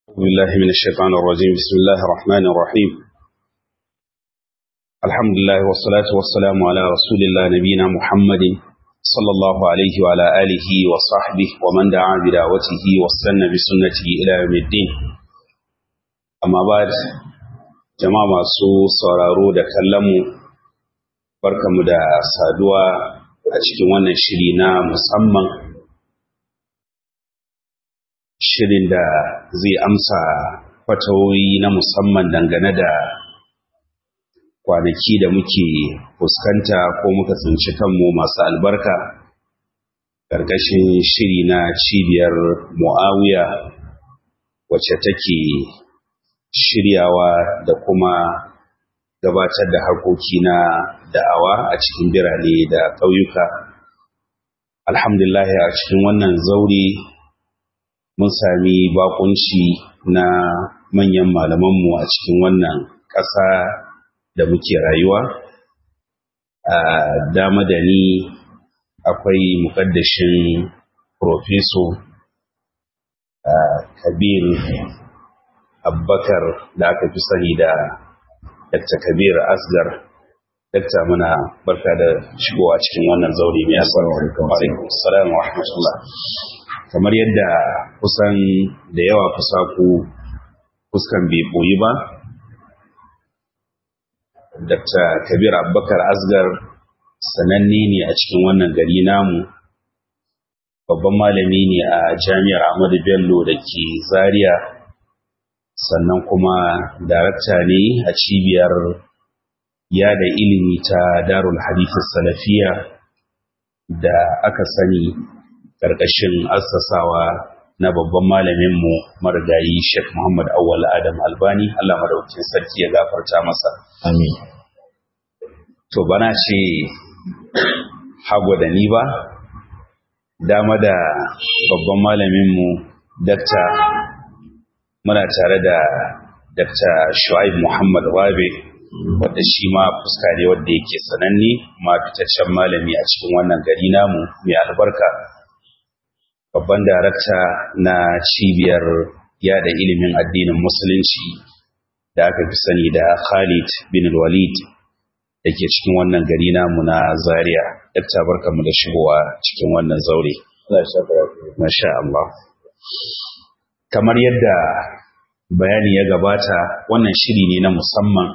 أعوذ بالله من الشيطان الرجيم بسم الله الرحمن الرحيم الحمد لله والصلاة والسلام على رسول الله نبينا محمد صلى الله عليه وعلى آله وصحبه ومن دعا بدعوته واستنى بسنته إلى يوم الدين أما بعد جماعة سو sauraro da kallonmu barkamu da saduwa a cikin wannan shiri na musamman shirin da zai amsa fatawoyi na musamman dangane da kwanaki da muke fuskanta ko muka tsinci kanmu masu albarka ƙarƙashin shiri na cibiyar mu'awiya wacce take shiryawa da kuma gabatar da harkoki na da'awa a cikin birane da ƙauyuka alhamdulillah a cikin wannan zaure mun sami bakunci na manyan malamanmu a cikin wannan ƙasa da muke rayuwa a dama da ni akwai muƙaddashin profeso kabir abbakar da aka fi sani da dr kabir asgar dakta muna barka da shigowa cikin wannan zaure mai albarka assalamu wa rahmatullah kamar yadda kusan da yawa fusaku fuskan bai boyi ba dr kabir abubakar asgar sananne ne a cikin wannan gari namu babban malami ne a jami'ar ahmadu bello da ke zaria sannan kuma darakta ne a cibiyar yada ilimi ta darul hadithis salafiya da aka sani ƙarƙashin assasawa na babban malaminmu marigayi Sheikh Muhammad Awwal Adam Albani Allah madaukakin sarki ya gafarta masa. Amin. To bana ce hago da ni ba, dama da babban malaminmu Dakta muna tare da Dakta Shu'aib Muhammad Rabe wadda shi ma fuska ne wadda yake sananne ma fitaccen malami a cikin wannan gari namu mai albarka. babban darakta na cibiyar yada ilimin addinin musulunci da aka fi sani da Khalid bin Walid da ke cikin wannan gari namu na Zaria. Dakta barkamu da shigowa cikin wannan zaure. Masha Allah. Kamar yadda bayani ya gabata wannan shiri ne na musamman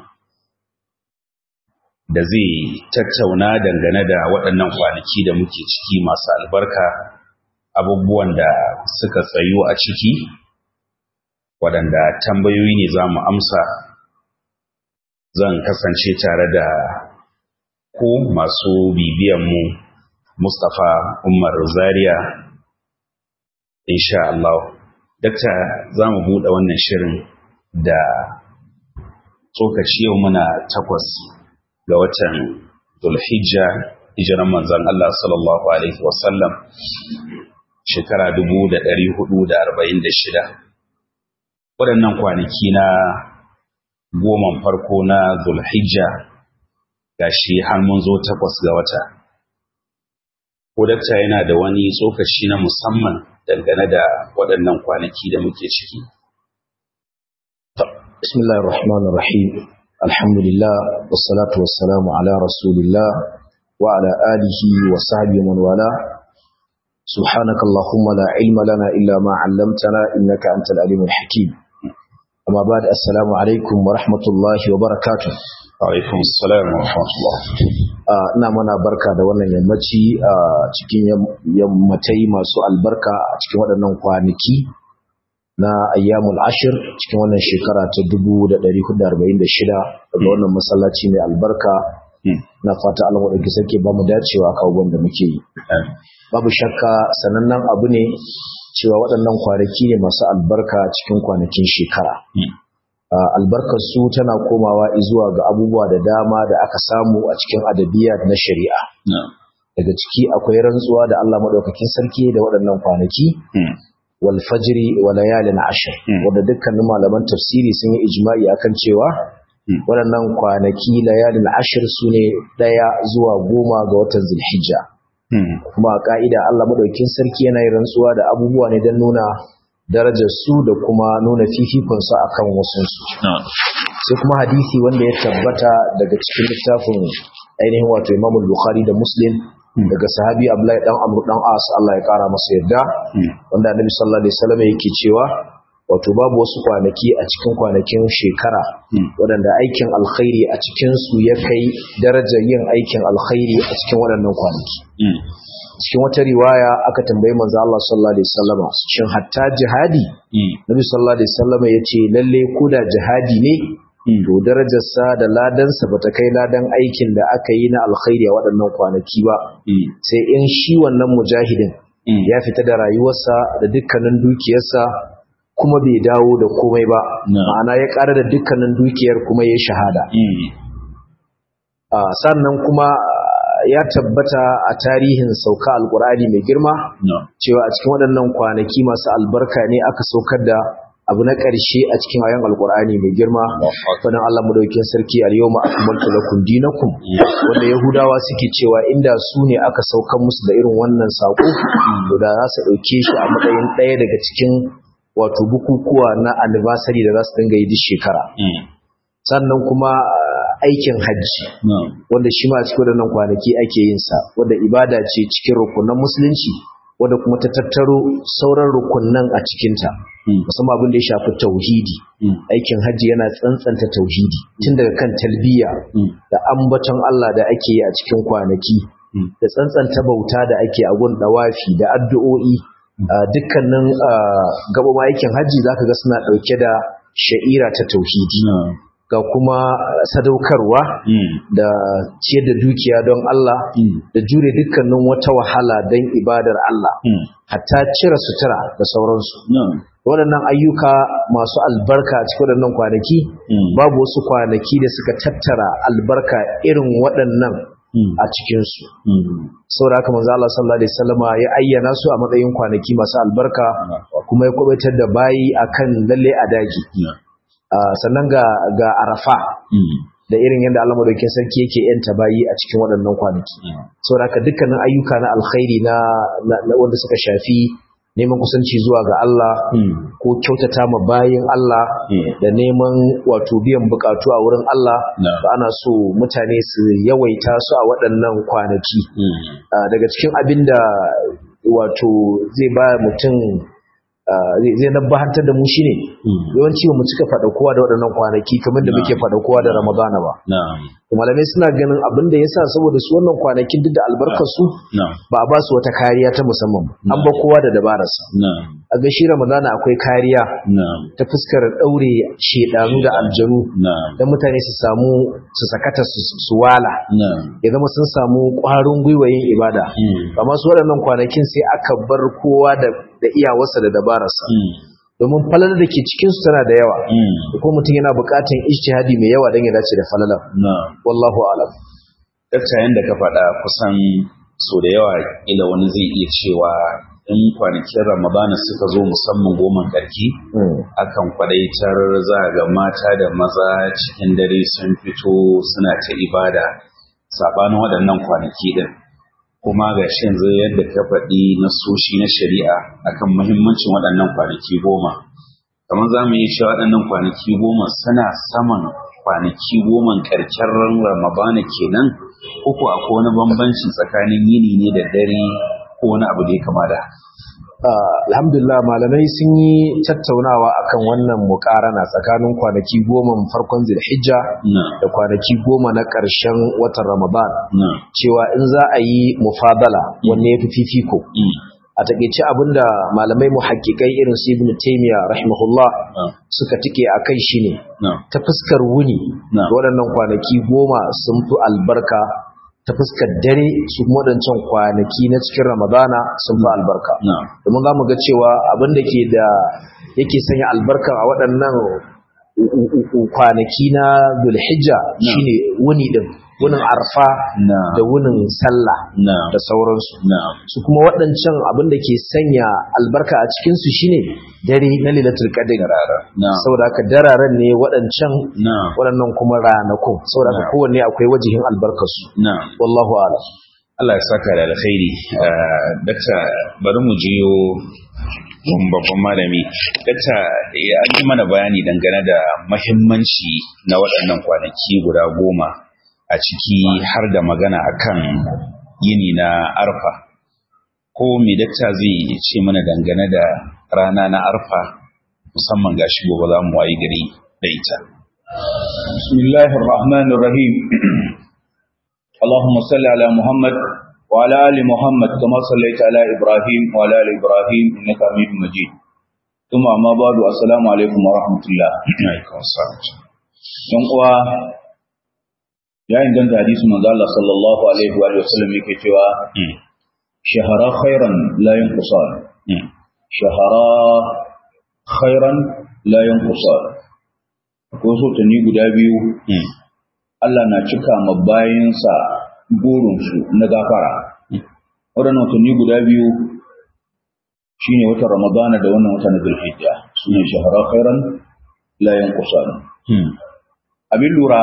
da zai tattauna dangane da waɗannan kwanaki da muke ciki masu albarka abubuwan da suka tsayu a ciki waɗanda tambayoyi ne za mu amsa zan kasance tare da ku masu bibiyanmu mustapha umar zaria insha Allah dakta za mu buɗe wannan shirin da tsokaci yau muna takwas ga watan Zulhijja hijiran manzon Allah sallallahu alaihi wasallam shekara dubu da ɗari hudu da arba'in da shida waɗannan kwanaki na goman farko na zulhijja ga shi har mun zo takwas ga wata kodakta yana da wani tsokaci na musamman dangane da waɗannan kwanaki da muke ciki bismillahir rahmanir rahim alhamdulillah wassalatu wassalamu ala rasulillah wa ala alihi wa sahbihi man wala سبحانك اللهم لا علم لنا إلا ما علمتنا إنك أنت العليم الحكيم أما بعد السلام عليكم ورحمة الله وبركاته alaikum assalam wa rahmatullah ina mana barka da wannan yammaci a cikin yammatai masu albarka a cikin waɗannan kwanaki na ayyamul ashir cikin wannan shekara ta 1446 daga wannan masallaci mai albarka na fata Allah wadda sake ba mu dacewa a kawo da muke yi babu shakka sanannen abu ne cewa waɗannan kwanaki ne masu albarka cikin kwanakin shekara albarkar su tana komawa zuwa ga abubuwa da dama da aka samu a cikin adabiya na shari'a daga ciki akwai rantsuwa da Allah maɗaukakin sarki da waɗannan kwanaki wal fajri wa layalin ashir wanda dukkanin malaman tafsiri sun yi ijma'i akan cewa waɗannan kwanaki layalin ashir su ne ɗaya zuwa goma ga watan zulhijja kuma a ka'ida Allah madaukakin sarki yana yin rantsuwa da abubuwa ne don nuna darajar su da kuma nuna fifikon su akan wasu su sai kuma hadisi wanda ya tabbata daga cikin littafin ainihin wato Imam Bukhari da Muslim daga sahabi Abdullahi dan Amr dan As Allah ya kara masa yarda wanda Annabi sallallahu alaihi wasallam yake cewa wato babu wasu kwanaki a cikin kwanakin shekara waɗanda aikin alkhairi a cikinsu ya kai darajar yin aikin alkhairi a cikin waɗannan kwanaki cikin wata riwaya aka tambayi manzo Allah sallallahu alaihi wasallam shin hatta jihadi Nabi sallallahu alaihi wasallam yace lalle ko da jihadi ne to darajarsa da ladansa bata kai ladan aikin da aka yi na alkhairi a waɗannan kwanaki ba sai in shi wannan mujahidin ya fita da rayuwarsa da dukkanin dukiyarsa kuma bai dawo da komai ba ma'ana ya ƙara da dukkanin dukiyar kuma ya shahada sannan kuma ya tabbata a tarihin sauka alkur'ani mai girma cewa a cikin waɗannan kwanaki masu albarka ne aka saukar da abu na ƙarshe a cikin ayan alkur'ani mai girma fadan Allah madaukakin sarki al-yawma akmaltu lakum dinakum wanda yahudawa suke cewa inda su ne aka saukar musu da irin wannan sako to da za su dauke shi a matsayin ɗaya daga cikin wato bukukuwa na anniversary da za su dinga yi duk shekara sannan kuma aikin hajji wanda shi ma a cikin waɗannan kwanaki ake yin sa wanda ibada ce cikin rukunan musulunci wanda kuma ta tattaro sauran rukunan a cikinta musamman abin da ya shafi tauhidi aikin hajji yana tsantsanta tauhidi tun daga kan talbiya da ambaton Allah da ake yi a cikin kwanaki da tsantsanta bauta da ake a gun dawafi da addu'o'i dukkanin gabama aikin hajji zaka ga suna dauke da sha'ira ta tauhidi ga kuma sadaukarwa da ciyar da dukiya don Allah da jure dukkanin wata wahala don ibadar Allah hatta cire sutura da sauransu waɗannan ayyuka masu albarka a cikin waɗannan kwanaki babu wasu kwanaki da suka tattara albarka irin waɗannan a cikinsu saboda haka manzo Allah sallallahu alaihi wasallama ya ayyana su a matsayin kwanaki masu albarka kuma ya kwabaitar da bayi akan lalle a daji sannan ga ga arafa da irin yadda Allah madaukakin sarki yake yanta bayi a cikin waɗannan kwanaki saboda haka dukkanin ayyuka na alkhairi na wanda suka shafi neman kusanci zuwa ga Allah ko kyautata ma bayin Allah da neman wato biyan bukatu a wurin Allah ba ana so mutane su yawaita su a waɗannan kwanaki daga cikin abin da wato zai ba mutum zai nabbahantar da mu shine yawanci ba mu cika faɗa kowa da waɗannan kwanaki kamar da muke faɗa kowa da Ramadana ba malamai suna ganin abin da yasa saboda su wannan kwanakin duk da albarkar su ba a ba su wata kariya ta musamman an ba kowa da dabararsa a ga shi Ramadana akwai kariya ta fuskar daure shedanu da aljanu dan mutane su samu su sakata su wala ya zama sun samu ƙwarin gwiwa yin ibada amma su waɗannan kwanakin sai aka bar kowa da da iyawarsa da dabararsa domin falalar da ke cikinsu tana da yawa ko mutum yana buƙatar ijtihadi mai yawa don ya dace da falalar wallahu alam dakta yanda ka faɗa kusan so da yawa ila wani zai iya cewa in kwanakin ramadana suka zo musamman goman ƙarki akan kwadaitar za ga mata da maza cikin dare sun fito suna ta ibada sabanin waɗannan kwanaki din kuma ga shi yanzu yadda ka faɗi na soshi na shari'a akan muhimmancin waɗannan kwanaki goma kamar za mu yi shi waɗannan kwanaki goma suna saman kwanaki goma ƙarshen ran ramadana kenan uku akwai wani bambanci tsakanin yini ne da dare ko wani abu da ya kama da alhamdulillah malamai sun yi tattaunawa akan wannan mukarana tsakanin kwanaki goma farkon zilhijja da kwanaki goma na ƙarshen watan ramadan cewa in za a yi mufadala wanne ya fi fifiko a takeice abinda malamai muhakkikai irin su ibn taymiya rahimahullah suka tike a kai shine ta fuskar wuni waɗannan kwanaki goma sun fi albarka ta fuskar dare su waɗancan kwanaki na cikin ramadana sun fi albarka domin za mu ga cewa abin da ke da yake sanya albarka a waɗannan kwanaki na dulhijja shine wuni din wunin arfa da wunin sallah da sauransu su kuma waɗancan abin da ke sanya albarka a cikinsu shine dare na lilatul qadr saboda haka dararen ne waɗancan waɗannan kuma ranakun saboda haka kowanne akwai wajihin albarkarsu wallahu a'lam Allah ya saka da alkhairi dakta bari mu jiyo babban malami dakta ya yi mana bayani dangane da mahimmanci na waɗannan kwanaki guda goma a ciki har da magana akan yini na arfa ko me dakta zai ce mana dangane da rana na arfa musamman gashi gobe za mu wayi gari da ita bismillahir rahmanir rahim اللهم صل على محمد وعلى ال محمد كما صليت على ابراهيم وعلى ال ابراهيم انك حميد مجيد ثم اما بعد السلام عليكم ورحمه الله alaikum assalam dan uwa ya inganta hadisi manzo Allah sallallahu alaihi wa sallam yake cewa Mm, shahara khairan la yanqusan mm, shahara khairan la yanqusan ko so tani guda biyu mm, Allah na cika ma bayansa burinsu na gafara. Waɗannan watanni guda biyu shi ne watan Ramadana da wannan watan Zulhijja su ne shahara khairan layan kusan. mm, Abin lura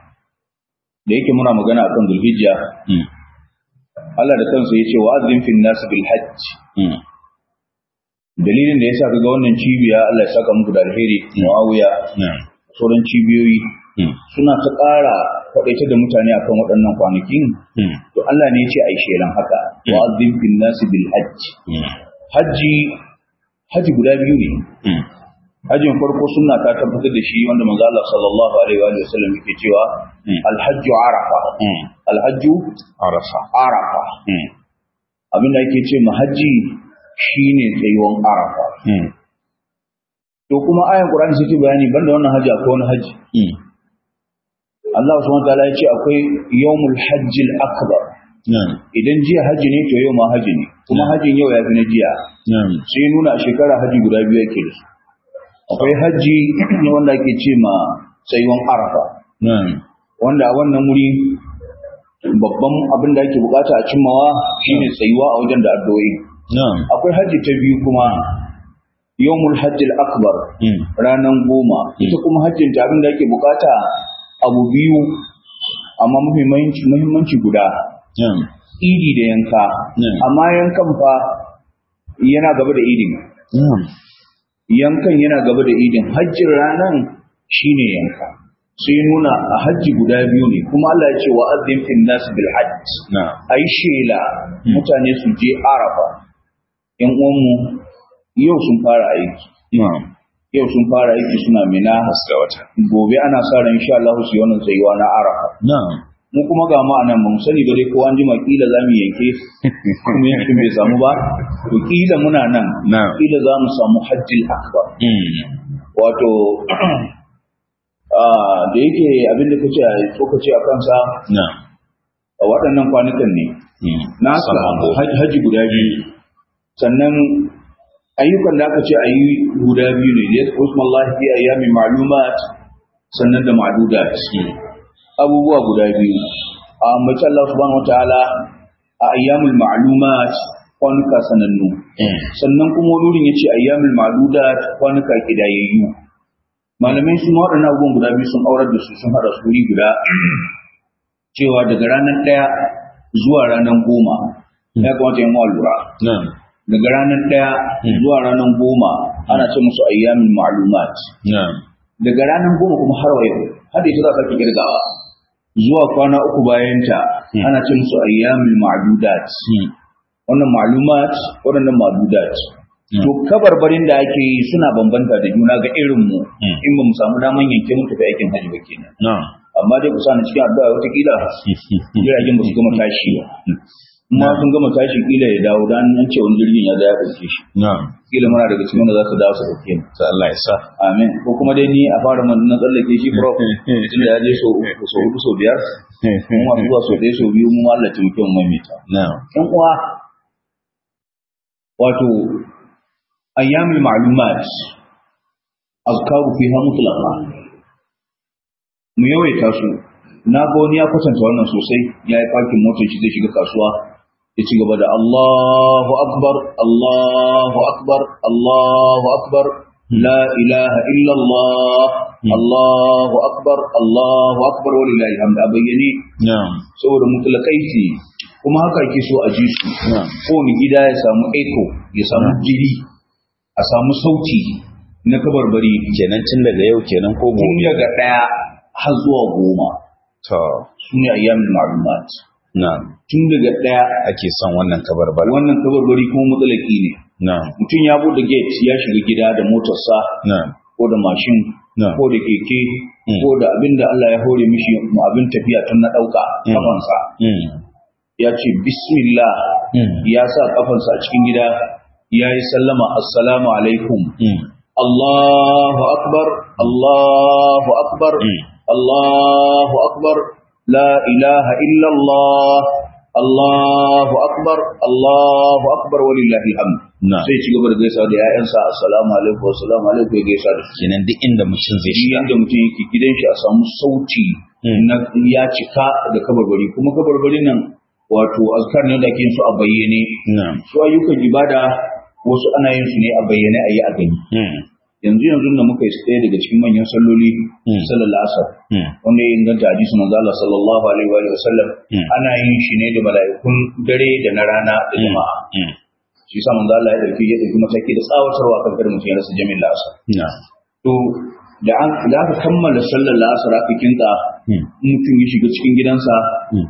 da yake muna magana akan Zulhijja, mm, Allah da kansa ya ce wa azin fin nasu bil hajj. mm, Dalilin da ya sa ga wannan cibiya Allah ya saka muku da alheri Muawiya mm, sauran cibiyoyi mm, suna ta ƙara kwaɗaita da mutane akan waɗannan kwanakin mm, to Allah ne ya ce ai shelan haka wa azim fin nasi bil hajj mm, haji haji guda biyu ne mm, hajjin farko sunna ta tabbatar da shi wanda manzo Allah sallallahu alaihi wa sallam yake cewa Mm. al-hajj arafa mm. al-hajj Arafa. arafa Mm, abinda yake ce ma haji shine tsayuwan arafa mm, to kuma ayan qur'ani sai ta bayani banda wannan haji akwai wani haji mm, Allah subhanahu wa ta'ala ya ce akwai yawmul hajjil akbar mm, idan jiya haji ne to yau ma haji ne kuma hajin yau ya fi na jiya mm, sai nuna a shekara haji guda biyu yake da su akwai haji wanda ake ce ma tsayuwan arafa mm, wanda a wannan wuri babban abin da ake bukata a cimmawa shine tsayuwa a wajen da addu'o'i mm, akwai haji ta biyu kuma yawmul hajjil akbar mm, ranan goma ita kuma hajjin ta abin da ake bukata abu biyu amma muhimmanci muhimmanci guda mm, idi da yanka Mm. amma yankan fa yana gaba da idin mm, yankan yana gaba da idin hajjin ranan shine yanka sai nuna a hajji guda biyu ne kuma Allah ya ce wa azzim fil nas bil hajj na, ai shela mutane su je arafa yan uwanmu yau sun fara aiki mm, yau sun fara aiki suna mina haska wata. gobe ana sa ran insha Allah su yi wannan tsayuwa na arafa Na, mu kuma ga mu anan mun sani ba dai ko an jima kila za mu yanke kuma yankin bai samu ba to kila muna nan na, kila za mu samu hajjil akbar mm, wato ah, da yake abin da kace tsokaci a kansa na, a waɗannan kwanukan ne mm, na Sallah samu haj- haji guda biyu sannan ayyukan da aka ce a yi guda biyu ne ya usman lafi a yami ma'lumat sannan da ma'dudat abubuwa guda biyu a mace Allah subhanahu wa ta'ala a ayyamul ma'lumat kwanuka sanannu mm, sannan kuma wani wurin ya ce ayyamul ma'dudat kwanuka kidayayyu malamai su ma waɗannan abubuwan guda biyu sun aurar da su sun haɗa su wuri guda cewa daga ranar ɗaya zuwa ranar goma ya kamata yin lura na, daga ranar ɗaya zuwa ranar goma ana ce musu ayyamin ma'lumat na, daga ranar goma kuma har wa yau har da ita za ka ki kirgawa zuwa kwana uku bayanta Hmm. ana ce musu ayyamin ma'dudat mm, wannan ma'lumat waɗannan ma'dudat Hmm. to kabarbarin da ake yi suna bambanta da juna ga irin mu Hmm. in ba mu samu daman yanke mu tafi aikin hajji ba kenan na, amma dai ku sa ni cikin addu'a wataƙila jiragen ba su gama tashi ba kuma sun gama tashi kila ya dawo dan an ce wani jirgin ya da ya ɗauke shi na, kila muna daga cikin wanda za su dawo su ɗauke mu ta Allah ya sa. amin ko kuma dai ni a fara mun na tsallake shi prof tunda ya je so so hudu so biyar mu masu zuwa so ɗaya so biyu mu Allah ta muke mu maimaita Na, ɗan uwa wato ayyamul ma'lumat azkaru fiha mutlaqa mu yawaita su na ga wani ya kwatanta wannan sosai ya yi fakin motar shi zai shiga kasuwa ya ci gaba da Allahu akbar Allahu akbar Allahu akbar la ilaha illallah Allahu akbar Allahu akbar walillahi hamd a bayyane na, saboda mutlaqai kuma haka ake so a ji su na, kowane gida ya samu echo ya samu jiri a samu sauti na kabarbari kenan tun daga yau kenan ko tun gobe daga ɗaya har zuwa goma to su ne ayyamin ma'lumat na tun daga ɗaya ake son wannan kabarbar wannan kabarbari kuma matsalaki ne na mutum ya bude gate ya shiga gida da motarsa na ko da mashin na ko da keke Mm. ko da abin da Allah ya hore mishi mu abin tafiya tun na ɗauka Mm. kafansa mm ya ce bismillah mm ya sa kafansa a cikin gida ya yi sallama assalamu alaikum mm Allahu akbar Allahu akbar mm Allahu akbar la ilaha illallah Allahu akbar Allahu akbar walillahi alhamd na sai ci gaba da gaisa da ƴaƴansa assalamu alaikum assalamu alaikum ya gaisa da su kenan duk inda mutum zai shi shiga yanda mutum yake gidan shi a samu sauti Mm. na ya cika da kabarbari kuma kabarbarin nan wato azkar ne da ake yin su a bayyane na su ayyukan ibada wasu ana yin su ne a bayyane a yi a gani mm yanzu yanzu da muka yi ɗaya daga cikin manyan salloli Mm. sallar asar mm wanda ya inganta hadisi manzo Allah sallallahu alaihi wa alihi wasallam Mm. ana yin shi ne da mala'ikun dare da na rana da jama'a mm shi yasa manzo Allah ya dauki ya dauki mataki da tsawatarwa kan kada mutum ya rasa jami'in asar na to da an da aka kammala sallar la'asar aka kinta mm mutum ya shiga cikin gidansa mm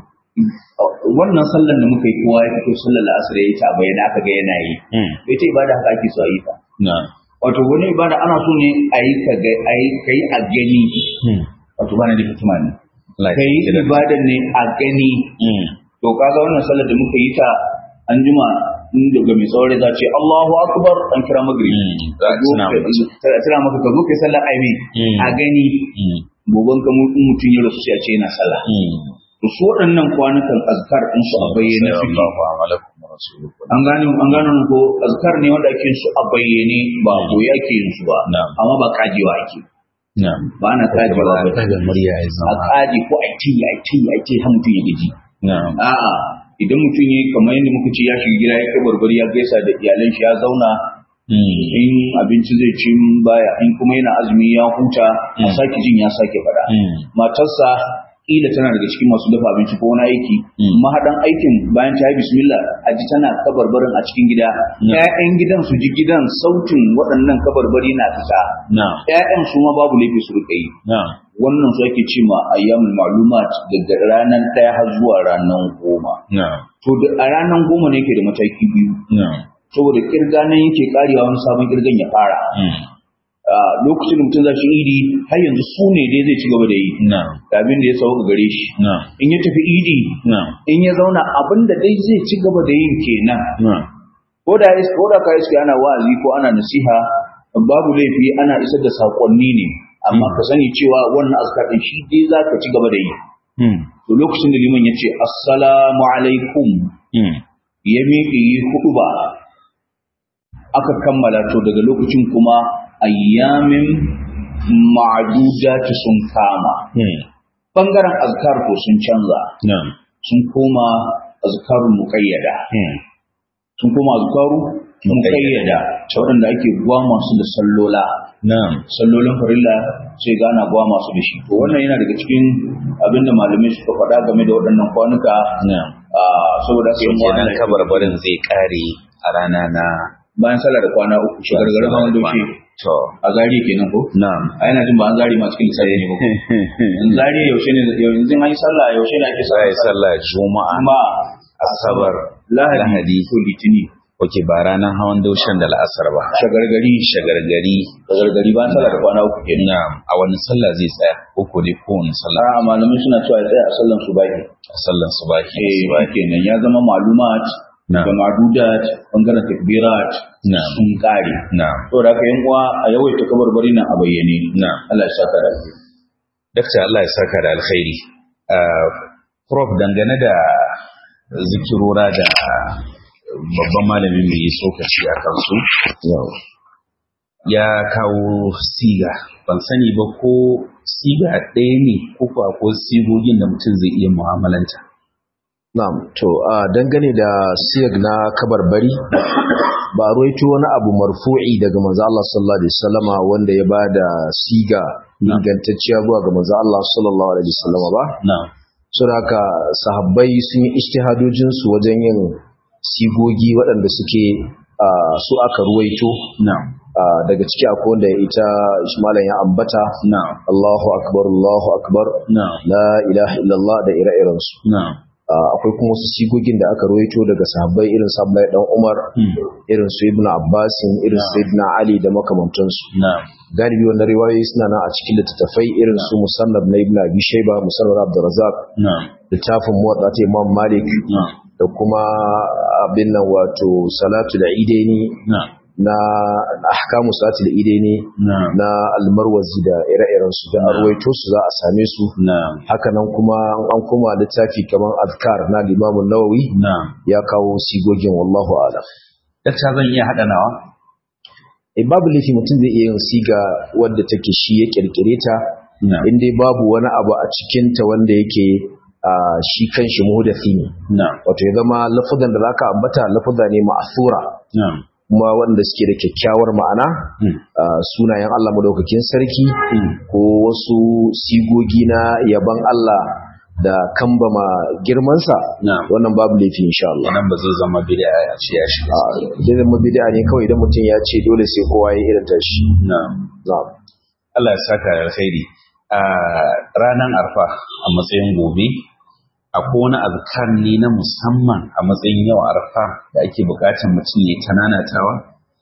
wannan sallar da muka yi kowa ya fito sallar la'asar ya yi ta bayyana aka ga yana yi mm ita ibada haka ake so a yi ta na wato wani ibada ana so ne a yi ka ga a yi ka yi a gani mm wato bana da hikima ne Allah ka yi ya kira ibadan ne a gani mm to kaga wannan sallar da muka yi ta an jima in daga mai tsawon za ce Allahu akbar an kira maghrib Mm. Ka zo Tuna ka- maka. tana tana maka ka zo kai sallar aimi Mm. a gani mm goban ka mu- in mutum ya rasu sai a ce yana sallah mm to su waɗannan kwanukan azkar din su a bayyane suke Allahu amalakum wa rasuluhu an gane an gane ko azkar ne wanda ake yin su a bayyane ba koyi ake yin su ba Na'am. amma ba kajewa ake na ba na kajewa ba ba daga murya ya a zama kaji ko a ci a ci a ci har mutum ya gaji na a'a idan mutum ya kamar yadda muka ce ya shiga gida ya kai barbari ya gaisa da iyalan shi ya zauna mm in abinci zai ci baya in kuma yana azumi ya huta a Mm. sake jin ya sake faɗa mm matarsa kila tana daga cikin masu dafa abinci ko wani aiki Mm. mahaɗan aikin bayan ta yi bismillah a ji tana kabarbarin a cikin gida Mm. ƴaƴan gidan su ji gidan sautin waɗannan kabarbari na fita na ƴaƴan su ma babu laifi su rika yi na wannan su ake ce ma ayyamul ma'lumat daga ranar ɗaya har zuwa ranar goma na to da a ranar goma ne ke da mataki biyu na saboda kirga nan yake karewa wani sabon kirgan ya fara mm a lokacin da mutum za shi idi har yanzu su ne dai zai ci gaba da yi na da abin da ya sauka gare shi na in ya tafi idi na in ya zauna abin da dai zai ci gaba da yin kenan na ko da is- ko da ka iske ana wa'azi ko ana nasiha babu laifi ana isar da sakonni ne amma ka sani cewa wannan azkar din shi dai za ka ci gaba da yi mm to lokacin da liman ya ce assalamu alaikum mm ya miƙe yi hudu ba aka kammala to daga lokacin kuma ayyamin ma'adudati sun kama mm bangaren azkar ko sun canza na sun koma azkarun muqayyada mm sun koma azkaru muqayyada ta waɗanda ake gwama su da sallola na sallolin farilla sai gana gwama su da shi to wannan yana daga cikin abinda malamai suka faɗa game da waɗannan kwanuka na a saboda haka yan uwa kenan ana- kabarbarin zai kare a rana na bayan sallah da kwana uku shagargarin hawan daushe to a zari kenan ko na a yana jin ba an zari masu cikin lissafi ne ba ko in zari yaushe ne yanzu an yi sallah yaushe ne ake sai sallah sallah juma'a amma asabar lahadi lahadi ko litini oke ba ranar hawan daushen da la'asar ba shagargari shagargari shagargari bayan sallah da kwana uku kenan na a wani sallah zai tsaya uku dai kowane sallah a malamai suna cewa ya tsaya a sallan su baki a sallan subahi eh ba kenan ya zama malumat Na. da madudat bangaren takbirat Na. sun kare na saboda haka yan uwa a yawaita kabarbari nan a bayyane na Allah ya saka da alheri. dakta Allah ya saka da alkhairi Ah, prof dangane da zikirora da babban malamin mai yi tsokaci a kansu ya kawo siga ban sani ba ko siga ɗaya ne ko kuwa ko sigogin da mutum zai iya mu'amalanta Na'am, to a dangane da siyag na kabarbari ba a ruwaito wani abu marfu'i daga manzo Allah sallallahu alaihi wasallama wanda ya bada siga Na'am. ingantacciya zuwa ga manzo Allah sallallahu alaihi wasallama ba na saboda haka sahabbai sun yi ijtihadojin su wajen yin sigogi waɗanda suke a, su aka ruwaito na daga ciki akwai wanda ita malam ya ambata na'am Allahu akbar Allahu akbar na'am la ilaha illallah da ire-iren su na'am akwai kuma wasu sigogin da aka rawaito daga sahabbai irin su Abdullahi dan Umar irin su Ibn Abbas irin su Sayyidina Ali da makamantansu na'am galibi wannan riwayoyi suna nan a cikin littattafai irin su Musannad na Ibn Abi Shayba Musannad Abdurrazzaq na'am littafin Muwatta ta Imam Malik na'am da kuma abin nan wato Salatu da Idaini na'am na ahkamu Salatu da Idaini na'am na almarwazi da ire-iren su da arwaito su za a same su na'am hakanan kuma an kuma littafi kamar azkar na limamun nawawi na'am ya kawo sigogin wallahu alam dakta zan iya haɗa nawa e babu laifi mutum zai iya yin siga wadda take shi ya kirkire ta na'am in dai babu wani abu a cikin ta wanda yake a shi kanshi muhdathi ne na'am wato ya zama lafazan da zaka ambata lafaza ne ma'thura na'am kuma wanda suke da kyakkyawar ma'ana Mm. a sunayen Allah madaukakin sarki Mm. ko wasu sigogi na yaban Allah da kambama girmansa na'am wannan babu laifi insha Allah wannan ba zai zama bid'a ya ce ya shiga zai zama bid'a ne kawai idan mutum ya ce dole sai kowa ya irin tashi na'am na'am Allah ya saka da alkhairi a ranar arfa a matsayin gobe akwai wani azkar ne na musamman a matsayin yau arfa da ake bukatar mutum ya tananatawa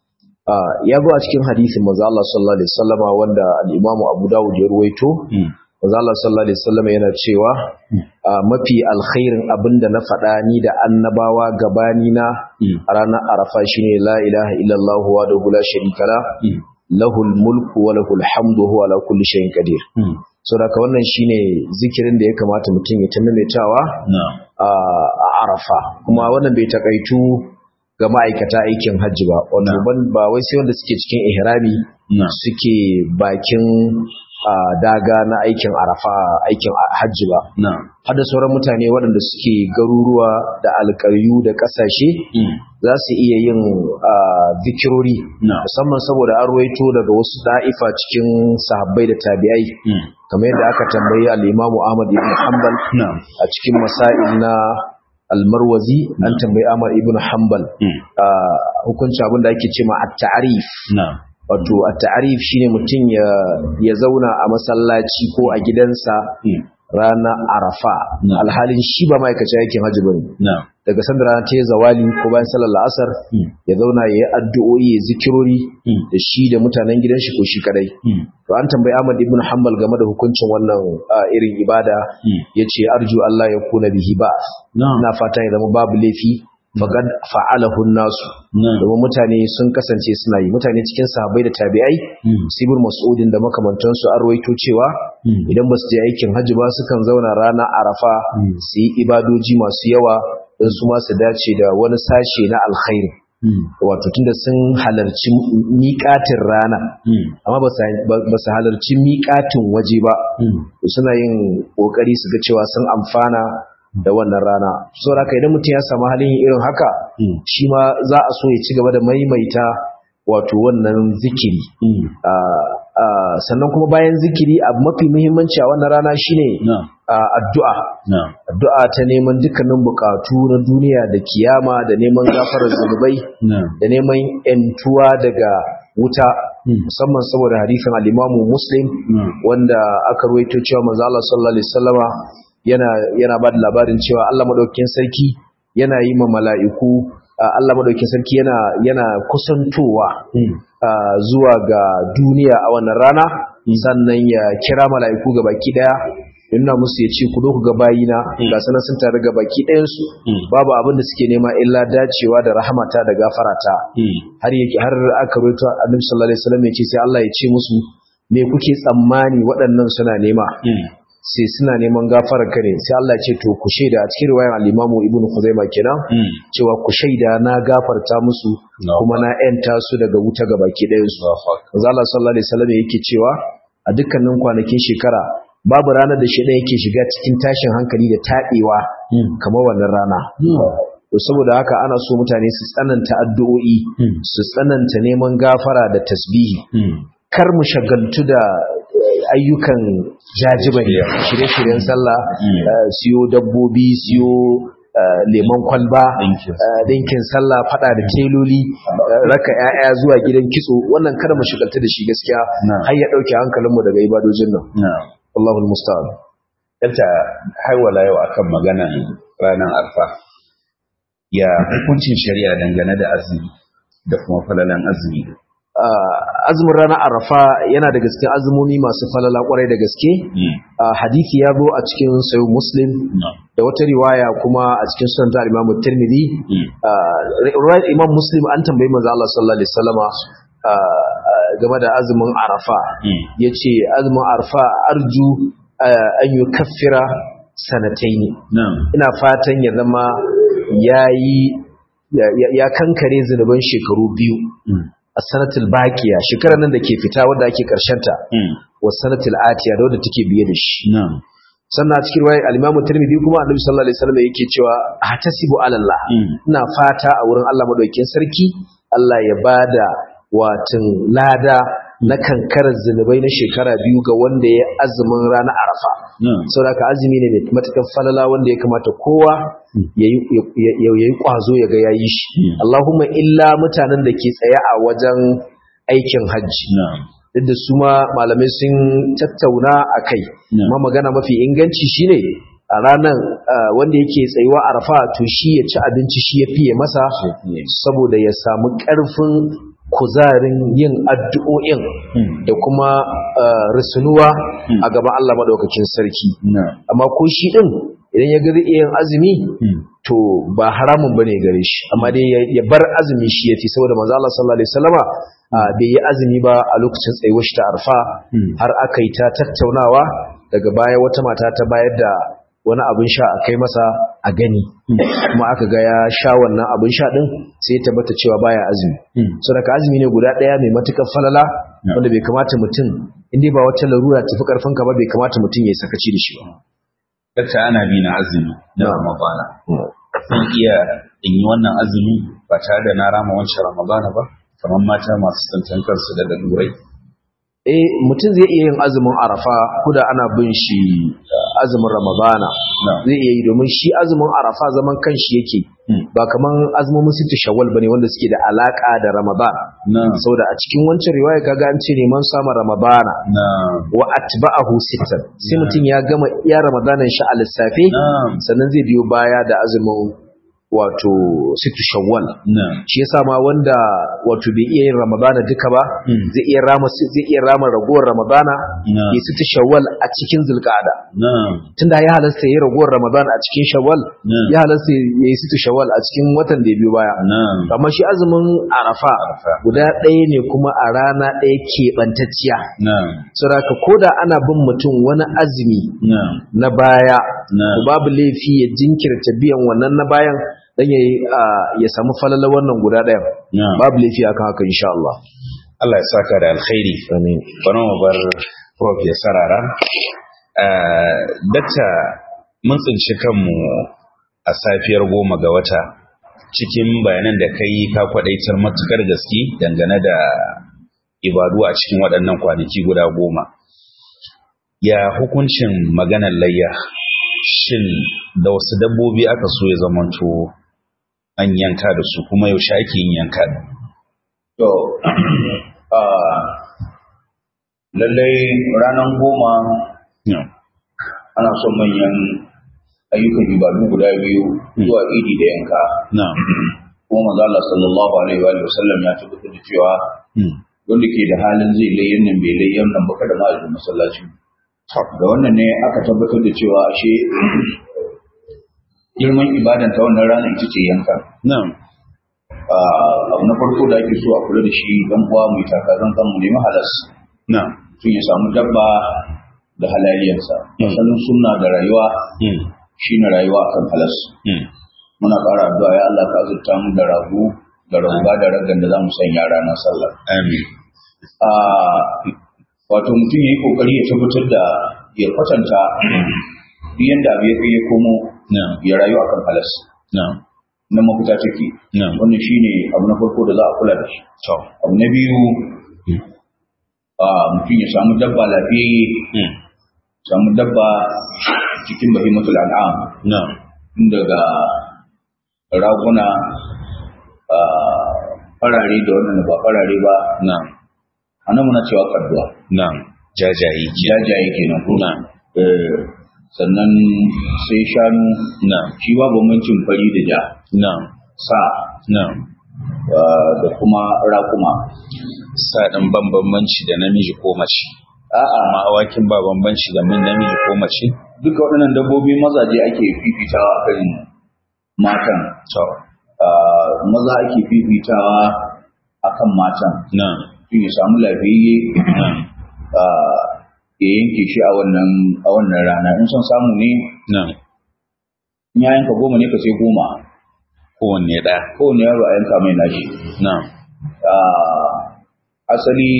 Ah, ya zo a cikin hadisin manzo Allah sallallahu alaihi wasallama wanda al-Imam Abu Dawud ya ruwaito Mm. manzo Allah sallallahu alaihi wasallama yana cewa ah, mafi alkhairin abinda na faɗa ni da annabawa gabani na Mm. a ranar Arafa shine la ilaha illallah wahdahu la sharika la Mm. lahul mulku wa lahul hamdu huwa ala kulli shay'in qadir Mm. saboda haka wannan shine zikirin da ya kamata mutum ya ta maimaitawa na'am a Arafa kuma wannan bai takaitu ga ma'aikata aikin hajji ba wato Na'am. ban ba wai sai wanda suke cikin ihrami na'am suke bakin ah, daga na aikin arafa aikin hajji ba na'am har da sauran mutane waɗanda suke garuruwa da alƙaryu da ƙasashe Mm. za su iya yin ah, zikirori na'am musamman saboda an ruwaito daga wasu da'ifa cikin sahabbai da tabi'ai Mm. kamar yadda aka tambayi al-Imam Ahmad ibn Hanbal na'am a cikin masail na al-Marwazi an tambayi Ahmad ibn Hanbal Mm. ah, hukunci abin da ake cewa at-ta'rif na'am wato at-ta'rif shine mutum ya ya zauna a masallaci ko a gidansa Mm. ranar Arafa Na'am. alhalin shi ba ma'aikaci aikin hajji bane na'am daga sanda rana ta yi zawali ko bayan sallar la'asar Mm. ya zauna ya yi addu'o'i ya zikirori Mm. da shi da mutanen gidan shi ko shi kadai Mm. to an tambayi Ahmad ibn Hanbal game da hukuncin wannan ah, irin ibada Mm. yace arju Allah ya kuna bihi ba na'am ina fata ya zama babu laifi faqad fa'alahu nasu na'am domin mutane sun kasance suna yi mutane cikin sahabbai da tabi'ai Mm. sibir mas'udin da makamantansu an rawaito cewa Mm. idan ba su je aikin hajji ba sukan zauna rana arafa Mm. su yi ibadoji masu yawa don su ma su dace da wani sashe na alkhairi Mm. wato tunda sun halarci miƙatin rana Mm. amma ba su ba su halarci miƙatin waje ba Mm. suna yin ƙoƙari su ga cewa sun amfana da wannan rana saboda haka idan mutum ya samu halin yin irin haka Mm. shi ma za a so ya ci gaba da maimaita wato wannan zikiri Mm. Ah, ah, sannan kuma bayan zikiri abu mafi muhimmanci a wannan rana shine na'am ah, addu'a na'am addu'a ta neman dukkanin bukatu na duniya da kiyama da neman gafarar zunubai na'am da neman yantuwa daga wuta Mm. musamman saboda hadisin al-Imamu Muslim na'am wanda aka ruwaito cewa manzo Allah sallallahu alaihi wasallama yana yana ba da labarin cewa Allah madaukakin sarki yana yi ma mala'iku ah, Allah madaukakin sarki yana yana kusantowa Mm. ah, zuwa ga duniya a wannan rana sannan ya kira mala'iku ga baki daya yana musu ya ce ku zo ku ga bayina ga sanan sun tare ga baki ɗayansu Mm. babu abin da suke nema illa dacewa da rahamata da gafarata Mm. har yake har aka rawaito annabi sallallahu alaihi wasallam ya ce sai Allah ya ce musu me kuke tsammani waɗannan suna nema Mm. sai suna neman gafarar ka ne sai Allah ya ce to ku shaida a cikin riwayar al-Imam Ibn Khuzaimah kenan Mm. cewa ku shaida na gafarta musu No. kuma na yanta su daga wuta ga baki ɗayan su Allahu akbar. manzo Allah sallallahu alaihi wasallam yake cewa a dukkanin kwanakin shekara babu ranar da shi yake shiga cikin tashin hankali da taɓewa Mm. kamar wannan rana to saboda haka ana so mutane su tsananta addu'o'i Mm. su tsananta neman gafara da tasbihi Mm. kar mu shagaltu da eh, ayyukan jajibari shirye-shiryen sallah Mm. eh, siyo dabbobi siyo eh, lemon kwalba Ɗinkin. eh, ɗinkin sallah fada da teloli eh, raka 'ya'ya zuwa gidan kitso wannan kada mu shigalta da shi gaskiya Na'am. har ya ɗauke hankalinmu daga ibadojin nan na'am Allahul musta'an Yadda haiwala yau akan maganan ranar arfa ya hukuncin shari'a dangane da azumi da kuma falalan azumi Ah, azumin ranar arafa yana da gaske azumomi masu falala kwarai da gaske Mm. Ah, hadisi ya zo a cikin sayo muslim na'am da wata riwaya kuma a cikin sunan ta imamu tirmidhi Mm. Ah, riwayar imam muslim an tambayi manzo Allah sallallahu alaihi wasallama ah, ah, game da azumin arafa Mm. yace azumin arafa arju ah, an yukaffira sanataini na'am ina fatan ya zama yayi ya- ya- ya kankare zunuban shekaru biyu Mm. a sanatul baqiya shekarar nan da ke fita wadda ake ta Mm. wa sanatul atiya da wadda take biye da shi na'am sannan a cikin riwayar al-Imam Tirmidhi kuma Annabi sallallahu alaihi wasallam yake cewa ahtasibu ala Allah Mm. ina fata a wurin Allah madaukakin sarki Allah ya bada watin lada na kankarar zunubai na shekara biyu ga wanda ya azumin ranar Arafa na'am saboda ka azumi ne mai matakan falala wanda ya kamata kowa yayi yayi kwazo ya ga yayi shi Mm. Allahumma illa mutanen da ke tsaye a wajen aikin hajji na'am duk da su ma malamai sun tattauna a kai Yeah. ma magana mafi inganci shine a ranar ah, wanda yake tsayuwa a rafa to shi ya ci abinci shi ya fiye masa fiye. saboda ya samu ƙarfin kuzarin yin addu'o'in Mm. da kuma ah, risunuwa Mm. a gaban Allah maɗaukakin sarki na'am amma ko shi ɗin idan ya ga zai iya yin azumi Mm. to ba haramun bane gare shi amma dai ya- ya bar azumi shi yafi saboda manzo Allah sallallahu alaihi wasallama ah, bai yi azumi ba a lokacin tsayuwar shi ta arfa Mm. har aka yi ta tattaunawa daga baya wata mata ta bayar da wani abin sha a kai masa a gani kuma aka ga ya sha wannan abin sha din sai ya tabbata cewa baya azumi Mm. saboda azumi ne guda daya mai matukar falala Yeah. wanda bai kamata mutum in dai ba wata larura tafi karfin ka ba bai kamata mutum ya yi sakaci da shi ba Dakta ana bi na azumi na Na'am. Ramadana. Zan iya in yi wannan azumi ba tare da na rama wancan Ramadana ba, kamar mata masu tsantan kansu da lalurai. eh mutum zai iya yin azumin arafa kuda ana bin shi uh, azumin ramadana Na'am. zai iya yi domin shi azumin arafa zaman kanshi yake Mm. ba kaman azumin sittu shawwal bane wanda suke da alaka da ramadan Na'am. saboda a cikin wancan riwaya kaga an ce neman samun ramadana Na'am. wa atba'ahu sittan sai mutum ya gama iya ramadanan shi a lissafe Na'am. sannan zai biyo baya da azumin wato sittu shawwal Na'am. shi yasa ma wanda wato bai iya yin ramadana duka ba Mm. zai iya rama zai iya rama ragowar ramadana Na'am. ya sita shawwal a cikin zulqa'ada Na'am. tunda ya halasta ya ragowar ramadana a cikin shawwal Na'am. ya halasta ya yi sita shawwal a cikin watan da ya biyo baya Na'am. amma shi azumin arafa Arafa. guda ɗaya ne kuma a rana ɗaya keɓantacciya Na'am. saboda koda ana bin mutum wani azumi Na'am. na baya Na'am. to babu laifi ya jinkirta biyan wannan na bayan dan ya ya samu falala wannan guda ɗayan Na'am. babu laifi akan haka insha Allah Allah ya saka da alkhairi. amin Bari mu bar Prof ya sarara. Ah, Dakta mun tsinci kanmu a safiyar goma ga wata cikin bayanan da kai ka kwadaitar matukar gaske dangane da ibadu a cikin waɗannan kwanaki guda goma. Ya hukuncin maganar layya shin da wasu dabbobi aka so ya zamanto an yanka da su kuma yaushe ake yin yanka da? To, ah, lallai ranar goma Yeah. ana son manyan ayyukan ibadu guda biyu zuwa idi da yanka. Na'am. Kuma manzo Allah sallallahu alaihi wa sallam ya tabbatar da cewa Hmm. wanda ke da halin zai layyan nan bai layyan nan ba kada ma a zo masallaci. Da wannan ne aka tabbatar da cewa ashe girman ibadan ta wannan rana ita ce yanka. Na'am. Ah, abu na farko da ake so a kula da shi dan uwa mai taka zan mu nemi halas. Na'am. Tun ya samu dabba da halaliyarsa. Asalin sunna da rayuwa Hmm. shine rayuwa akan halas. Hmm. Muna ƙara addu'a ya Allah ka azurta mu da rago da rauga da ragan da za mu sanya ranar sallah. Amin. Ah, wato mutum ya yi kokari ya tabbatar da ya kwatanta duk yanda abu ya kai ya komo Na'am. ya rayu akan halas. Na'am. Na mafita take. Na'am. Wannan shine abu na farko da za a kula da shi. To. Abu na biyu ah, mutum ya samu dabba lafiyayye Hmm. samu dabba cikin bahimatul an'am Na'am. tun daga raguna ah, farare da wannan ba farare ba na'am a nan muna cewa kadduwa na'am jajaye ke jajaye kenan ko na'am Eh, sannan sai shanu na'am shi ba bambancin fari da ja na'am sa na'am ah, da kuma raƙuma sa ɗin ban bambanci da namiji ko mace a'a amma awakin ba bambanci da min namiji ko mace duka waɗannan dabbobi mazaje ake fifitawa a kan matan to Ah, maza ake fifitawa a kan matan na'am tun ya samu lafiyayye ah, ya yanke shi a wannan a wannan rana in son samu ne na'am in ya yanka goma ne ka sai goma kowanne ɗaya kowane yaro a yanka mai nashi na'am Ah, asali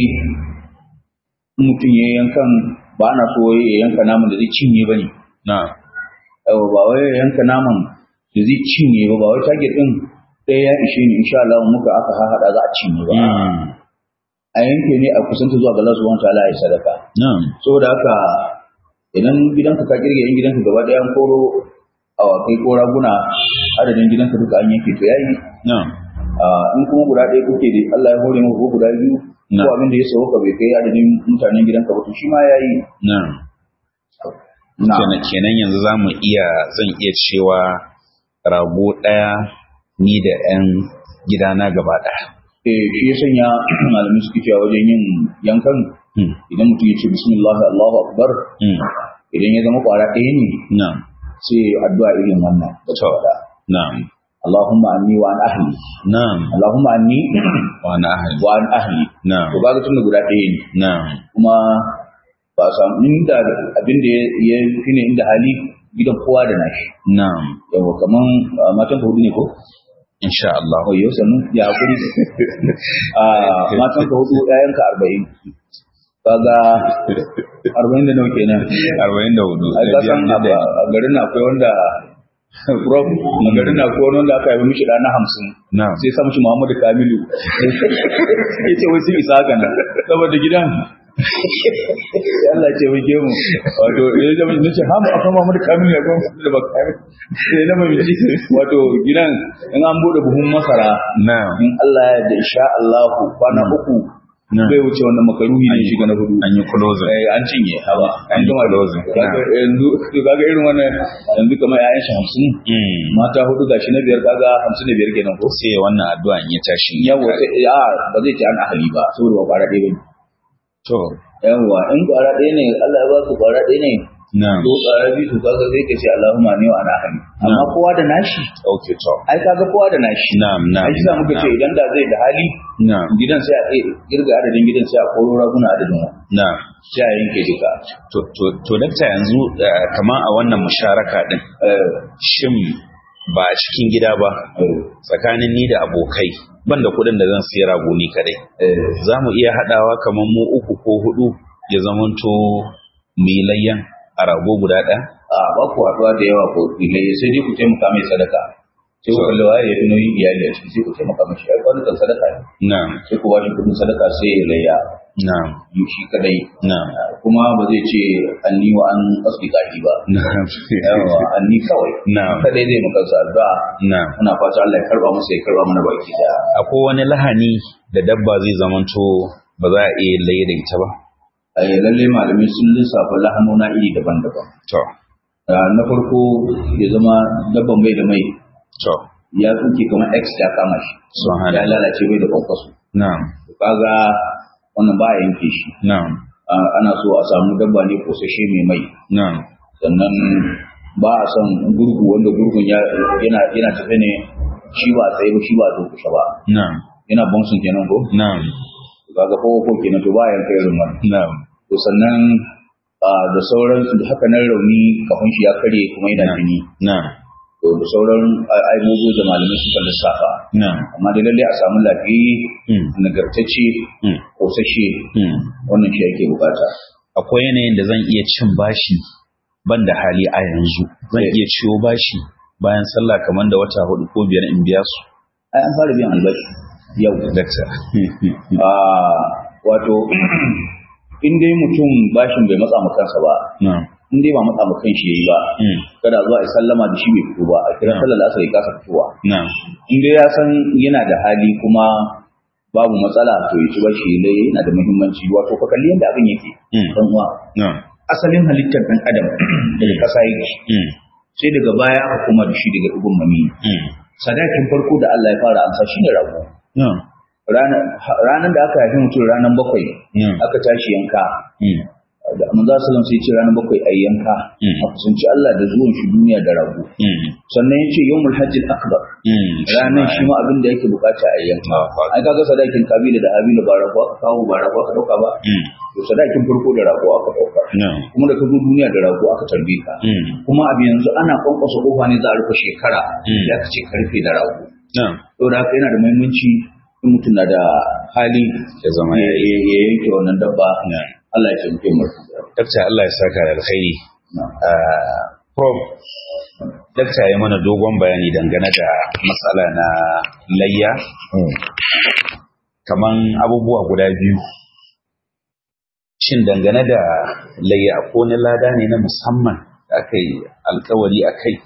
in mutum ya yankan ba na so ya yanka naman da zai cinye ba ne na'am yawa ba wai ya yanka naman da zai cinye ba ba wai target din ɗaya ya ishe ni insha Allah muka aka haɗa za a cinye ba Mm. a yanke ne a kusanta zuwa ga Allah subhanahu wataala ya sadaka na'am saboda haka idan gidanka ka kirge yan gidanka gaba ɗaya an koro awakai ko raguna adadin gidanka duka an yanke to yayi na'am Ah, in kuma guda ɗaya kuke da Allah ya hore muku ko guda biyu Na. ko abin da ya sauka bai kai adadin mutanen gidanka ba to shi ma yayi na'am na kenan kenan yanzu za mu iya zan iya cewa rago ɗaya ni da 'yan gidana gaba ɗaya eh shi ya sanya malamin suke cewa wajen yin yankan Mm. idan mutum ya ce bismillah Allahu akbar Mm. idan ya zama kwara ɗaya ne na'am sai addu'a irin wannan da ta faɗa na'am Allahumma anni wa an ahli na'am Allahumma anni wa na ahli wa an ahli na'am to kaga tunda guda ɗaya ne na'am kuma ba a samu inda abin da ya fi ne inda hali gidan kowa da nashi na'am yawa kaman ah, matan ka hudu ne ko insha Allah oh yau sannu ya hakuri a matan ka hudu ƴaƴan ka arba'in kaga arba'in da nawa kenan 44 ai ka san a ba- a garin na akwai wanda Prof, a garin na akwai wanda aka yi mishi ɗana hamsin na'am sai sa mishi Muhammadu Kamilu ya ce wai sun isa haka nan saboda gidan Allah ce wai mu wato ya zama ni ce hamu akan Muhammadu Kamilu ya kuma da ba Kamilu sai na mai ji wato gidan in an bude buhun masara na'am in Allah ya da insha Allah kwana uku na'am bai wuce wannan makaruhi ne shiga na hudu an yi closing eh an cinye haba An yi gama da closing. kaga yanzu to kaga irin wannan yanzu kamar ƴaƴan shi 50 Mm. mata hudu gashi na biyar kaga 55 kenan ko sai wannan addu'a in ya tashi yawa sai ya ba zai ci an ahali ba saboda ba kwara ɗaya bane to yawa in kwara ɗaya ne Allah ya ba su kwara ɗaya ne na'am ko kwara biyu to kaga sai ka ce Allahumma ni wa ana ahali amma Na'am. kowa da nashi okay to ai kaga kowa da nashi na'am na'am ai shi za muka ce idan da zai da hali na'am gidan sai a eh, girga adadin gidan sai a koro raguna adadin wa na'am sai a yanke duka to to to dakta yanzu eh, kamar a wannan musharaka din eh shin ba a cikin gida ba eh tsakanin ni da abokai ban da kuɗin da zan siya rago ni kadai eh za mu iya haɗawa kamar mu uku ko hudu ya zamanto mu yi layyan a rago guda ɗaya a ba ku haɗuwa da yawa ko ilai sai dai ku taimaka mai sadaka sai ku kalli waye ya fi nauyin iyali a ciki sai ku taimaka mashi ai kwanukan sadaka ne na'am sai ku bashi kuɗin sadaka sai ya layya na'am yi shi kadai na'am kuma ba zai ce an ni wa an asbika shi ba na'am yawa an ni kawai na'am kadai zai maka addu'a na'am muna fata Allah ya karba masa ya karba mana baki daya akwai wani lahani da dabba zai zamanto ba za a iya laye da ita ba ai lalle malamai sun lissafa lahanona iri daban-daban to Ah, na farko ya zama dabban bai da mai to ya tsuke kamar x ya kama shi Subhanallah. ya lalace bai da kwankwaso na'am kaga wannan ba a yanke shi na'am Ah, ana so a samu dabba ne kosashe mai mai na'am sannan ba a son gurgu wanda gurgun ya- yana yana tafe ne shi ba a tsaye ba shi ba a durkushe ba na'am yana bonsun kenan ko na'am kaga ko ko kenan to ba a yanka irin wannan na'am to sannan ah, da sauran da haka nan rauni kafin shi ya kare kuma yana jini na'am to da sauran ah, aibobo da malamai suka lissafa na'am amma da lalle a samu lafiyayye Mm. nagartacce Mm. kosashe Mm. wannan shi ake bukata akwai yanayin da zan iya cin bashi ban da hali a yanzu zan Eh. iya ciwo bashi bayan sallah kamar da wata hudu ko biyar in biya su ai an fara biyan albashi yau dakta Ah, wato in dai mutum bashin bai matsa ma kansa ba na'am in dai ba matsa ma kan shi yayi ba kada zuwa ya sallama da shi bai fito ba a kira sallar asar ya kasa fitowa na'am in dai ya san yana da hali kuma babu matsala to ya ci bashi lai yana da muhimmanci wato ka kalli yadda abin yake Mm. dan uwa na'am asalin halittar dan adam daga kasa yake Mm. sai daga baya aka kuma da shi daga dubun mami Mm. sadakin farko da Allah ya fara amsa shine rago na'am ranar da aka haifi mutum ranar bakwai Mm. aka tashi yanka Mm. da manzo sallam sai ce ranar bakwai ayi yanka Mm. a kusanci Allah da zuwan shi duniya da rago Mm. sannan yace yawmul hajjil akbar Mm. ranar shi ma abin da yake bukata a yanka Allahu Akbar. ai kaga sadakin kabila da habila ba rago aka kawo ba rago aka dauka ba Mm. to sadakin farko da rago aka dauka na'am kuma da ka zo duniya da rago aka tarbe ka Mm. kuma abu yanzu ana kwankwasa kofa ne za a rufe shekara Mm. da aka ce karfe da rago na'am saboda haka yana da muhimmanci in mutum na da hali ya zama ya ya yi ya- ya yanke wannan dabba na'am Allah ya taimake mu dakta Allah ya saka da alkhairi Na'am. Ah, prof dakta ya mana dogon bayani dangane da matsala na layya Mm. kaman abubuwa guda biyu shin dangane da layya ko na lada ne na musamman da aka yi alkawari a kai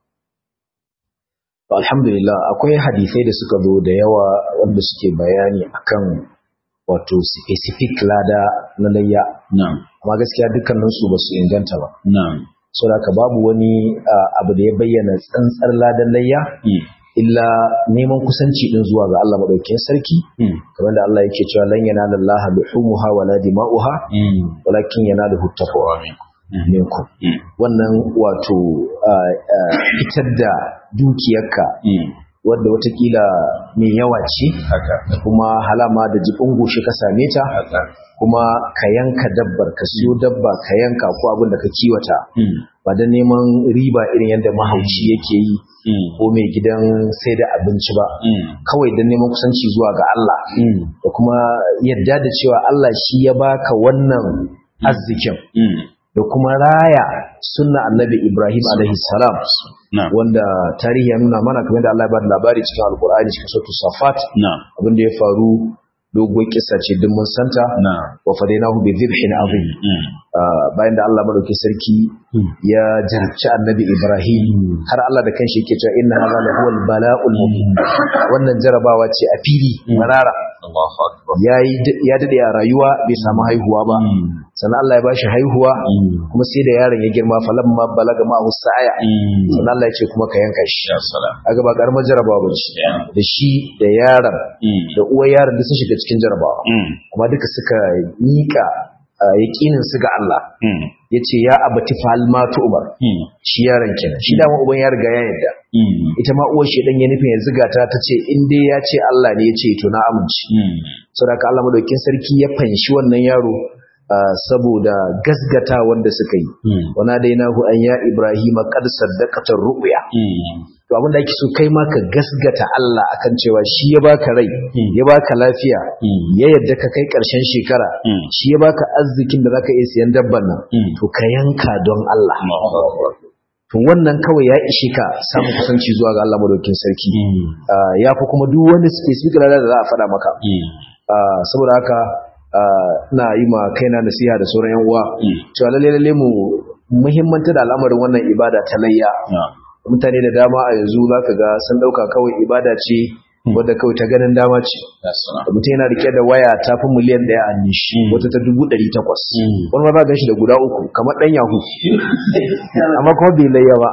To, alhamdulillah akwai hadisai da suka zo da yawa wanda suke bayani akan wato specific lada na layya na'am amma gaskiya dukkaninsu ba su inganta ba na'am saboda haka babu wani ah, abu da ya bayyana tsantsar ladan layya Mm, illa neman kusanci din zuwa ga Allah madaukakin sarki mm, kamar da Allah yake cewa lan yanala Allah luhumuha wala dima'uha mm. walakin yanaluhu taqwa Mhm. minkum Mm, wannan wato ah, ah, fitar da dukiyarka mm. wadda watakila mai yawa ce haka kuma halama da jibin goshi ka same ta haka kuma ka yanka dabbar ka siyo dabba ka yanka ko abin da ka kiwata Mm, ba da neman riba irin yadda mahauci yake yi mm, ko mai gidan sai da abinci ba mm, kawai don neman kusanci zuwa ga Allah mm, da kuma yadda da cewa Allah shi ya baka wannan arzikin mm. da kuma raya sunna annabi Ibrahim alaihi salam na'am wanda tarihi ya nuna mana kamar da Allah ya bada labari cikin alkur'ani cikin suratul safat na'am abin da ya faru doguwar kissa ce duk mun santa na'am wa fadainahu bi dhibhin azim Mm, Ah, bayan da Allah madauki sarki ya jarabci annabi Ibrahim har Allah da kanshi yake cewa inna hadha la huwal bala'ul mubin wannan jarabawa ce a fili marara Allahu akbar yayi ya dade a rayuwa bai samu haihuwa ba Mm, sannan Allah ya bashi haihuwa mm, kuma sai da yaron ya girma falamma balaga ma sa'aya mm. sannan Allah ya ce kuma ka yanka shi ya salam aga ba karamar jarabawa bace Ya. da shi da yaron Mm, da uwar yaron da sun shiga cikin jarabawa mm, kuma duka suka mika yaƙinin su ga Allah mm, yace ya abati fal ma umar mm, shi yaron kenan shi dama uban ya riga ya yarda mm, ita ma uwar shi dan ya nufin ya ziga ta tace in dai ya ce Allah ne ya ce to na amince mm. saboda haka Allah madaukakin sarki ya fanshi wannan yaro ah, saboda gasgata wanda suka yi Mm, wana dainahu an ya ibrahima qad saddaqata ru'ya mm, to abin da ake so kai ma ka gasgata Allah akan cewa shi ya baka rai ya baka lafiya mm, ya yadda ka kai ƙarshen shekara mm. shi ya baka arzikin da zaka iya siyan dabban nan Mm. to ka yanka don Allah Allahu akbar to wannan kawai ya ishe ka samun kusanci zuwa ga Allah madaukakin sarki Mm, Ah, ya fi kuma duk wani specific rana da za a faɗa maka mm, Ah, saboda haka ah, ina yi ma kaina nasiha da sauran yan uwa mm. cewa lalle lalle mu muhimmanta da al'amarin wannan ibada ta layya Na'am. mutane da dama a yanzu zaka ga sun dauka kawai ibada ce wadda kawai ta ganin dama ce Ya salam mutum yana rike da waya ta fi miliyan ɗaya a nishi Mm. wata ta dubu ɗari takwas Mm. wani ma za gan shi da guda uku kamar ɗan yahu amma kuma bai layya ba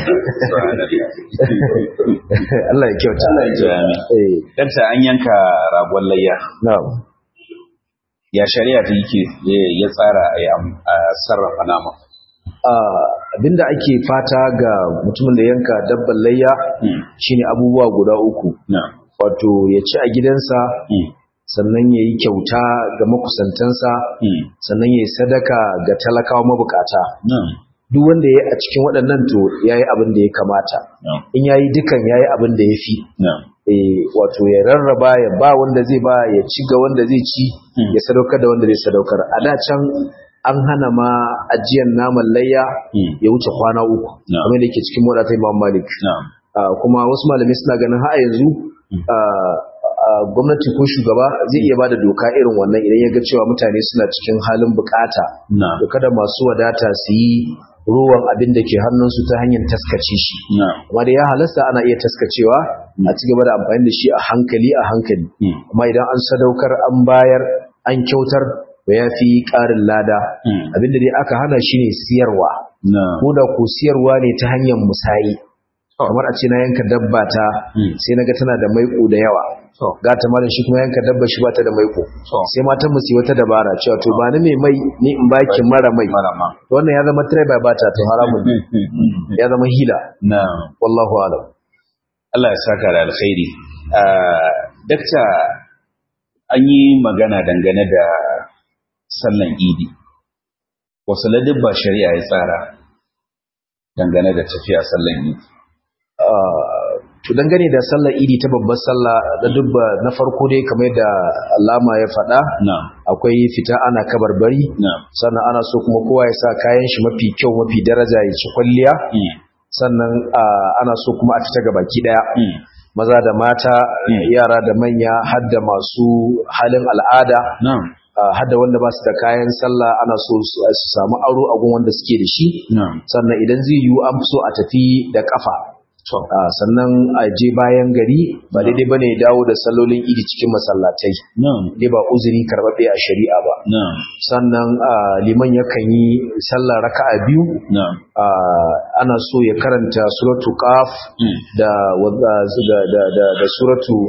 Allah ya kyauta Amin. eh Dakta an yanka ragon layya na'am ya shari'a ta yake ya tsara a yi am- a sarrafa nama. Ah, abinda ake fata ga mutumin da yanka dabban layya Mm. shine abubuwa guda uku Na'am. wato ya ci a gidansa Mm. sannan ya yi kyauta ga makusantansa Mm. sannan ya yi sadaka ga talakawa mabukata Na'am. duk wanda ya yi a cikin waɗannan to ya yi abin da ya kamata Na'am. in ya yi dukan ya yi abin da ya fi Na'am. Eh, wato ya rarraba ya ba wanda zai ba ya ci ga wanda zai ci Mm. ya sadaukar da wanda zai sadaukar a da can an hana ma ajiyar naman layya Mm. ya wuce kwana uku Na'am. kamar da yake cikin wadata imam malik Na'am. Ah, kuma wasu malamai suna ganin har a yanzu Mm. ah, gwamnati ko shugaba zai iya bada doka irin wannan idan ya ga cewa mutane suna cikin halin bukata na da kada masu wadata su yi ruwan abin da ke hannunsu ta hanyar taskace shi na amma da ya halasta ana iya taskacewa a ci gaba da amfani da shi a hankali a hankali mm, amma idan an sadaukar an bayar an kyautar to ya fi ƙarin lada mm, abinda dai aka hana shi ne siyarwa na ko da ko siyarwa ne ta hanyar musayi kamar a ce na yanka dabba ta Mm. sai naga tana da maiko da yawa to gata malam shi kuma yanka dabba shi bata da maiko to sai matan mu su yi wata dabara cewa to ba ni mai mai ni in baki mara mai marama wannan ya zama tare ba bata to haramun ne. ya zama hila na wallahu alam Allah ya saka da alkhairi Ah, dakta an yi magana dangane da sallan idi wasu ladabba shari'a ya tsara dangane da tafiya sallan idi to dangane da sallar idi ta babbar sallah da dubba na farko dai kamar da alama ya faɗa na akwai fita ana kabarbari na sannan ana so kuma kowa ya sa kayan shi mafi kyau mafi daraja ya ci kwalliya mm, sannan ah, ana so kuma a fita gabaki daya mm, maza da mata Mm. yara da manya har da masu halin al'ada na ah, har da wanda ba su da kayan sallah ana so su su samu aro a gun wanda suke da shi na sannan idan zai yiwu an fi so a tafi da kafa to Ah, sannan a je bayan gari ba daidai bane dawo da sallolin idi cikin masallatai na dai ba uzuri karɓaɓɓe a shari'a ba na sannan ah, liman yakan yi sallar raka'a biyu na ah, ana so ya karanta suratu qaf mm, da wa- da da da, da suratu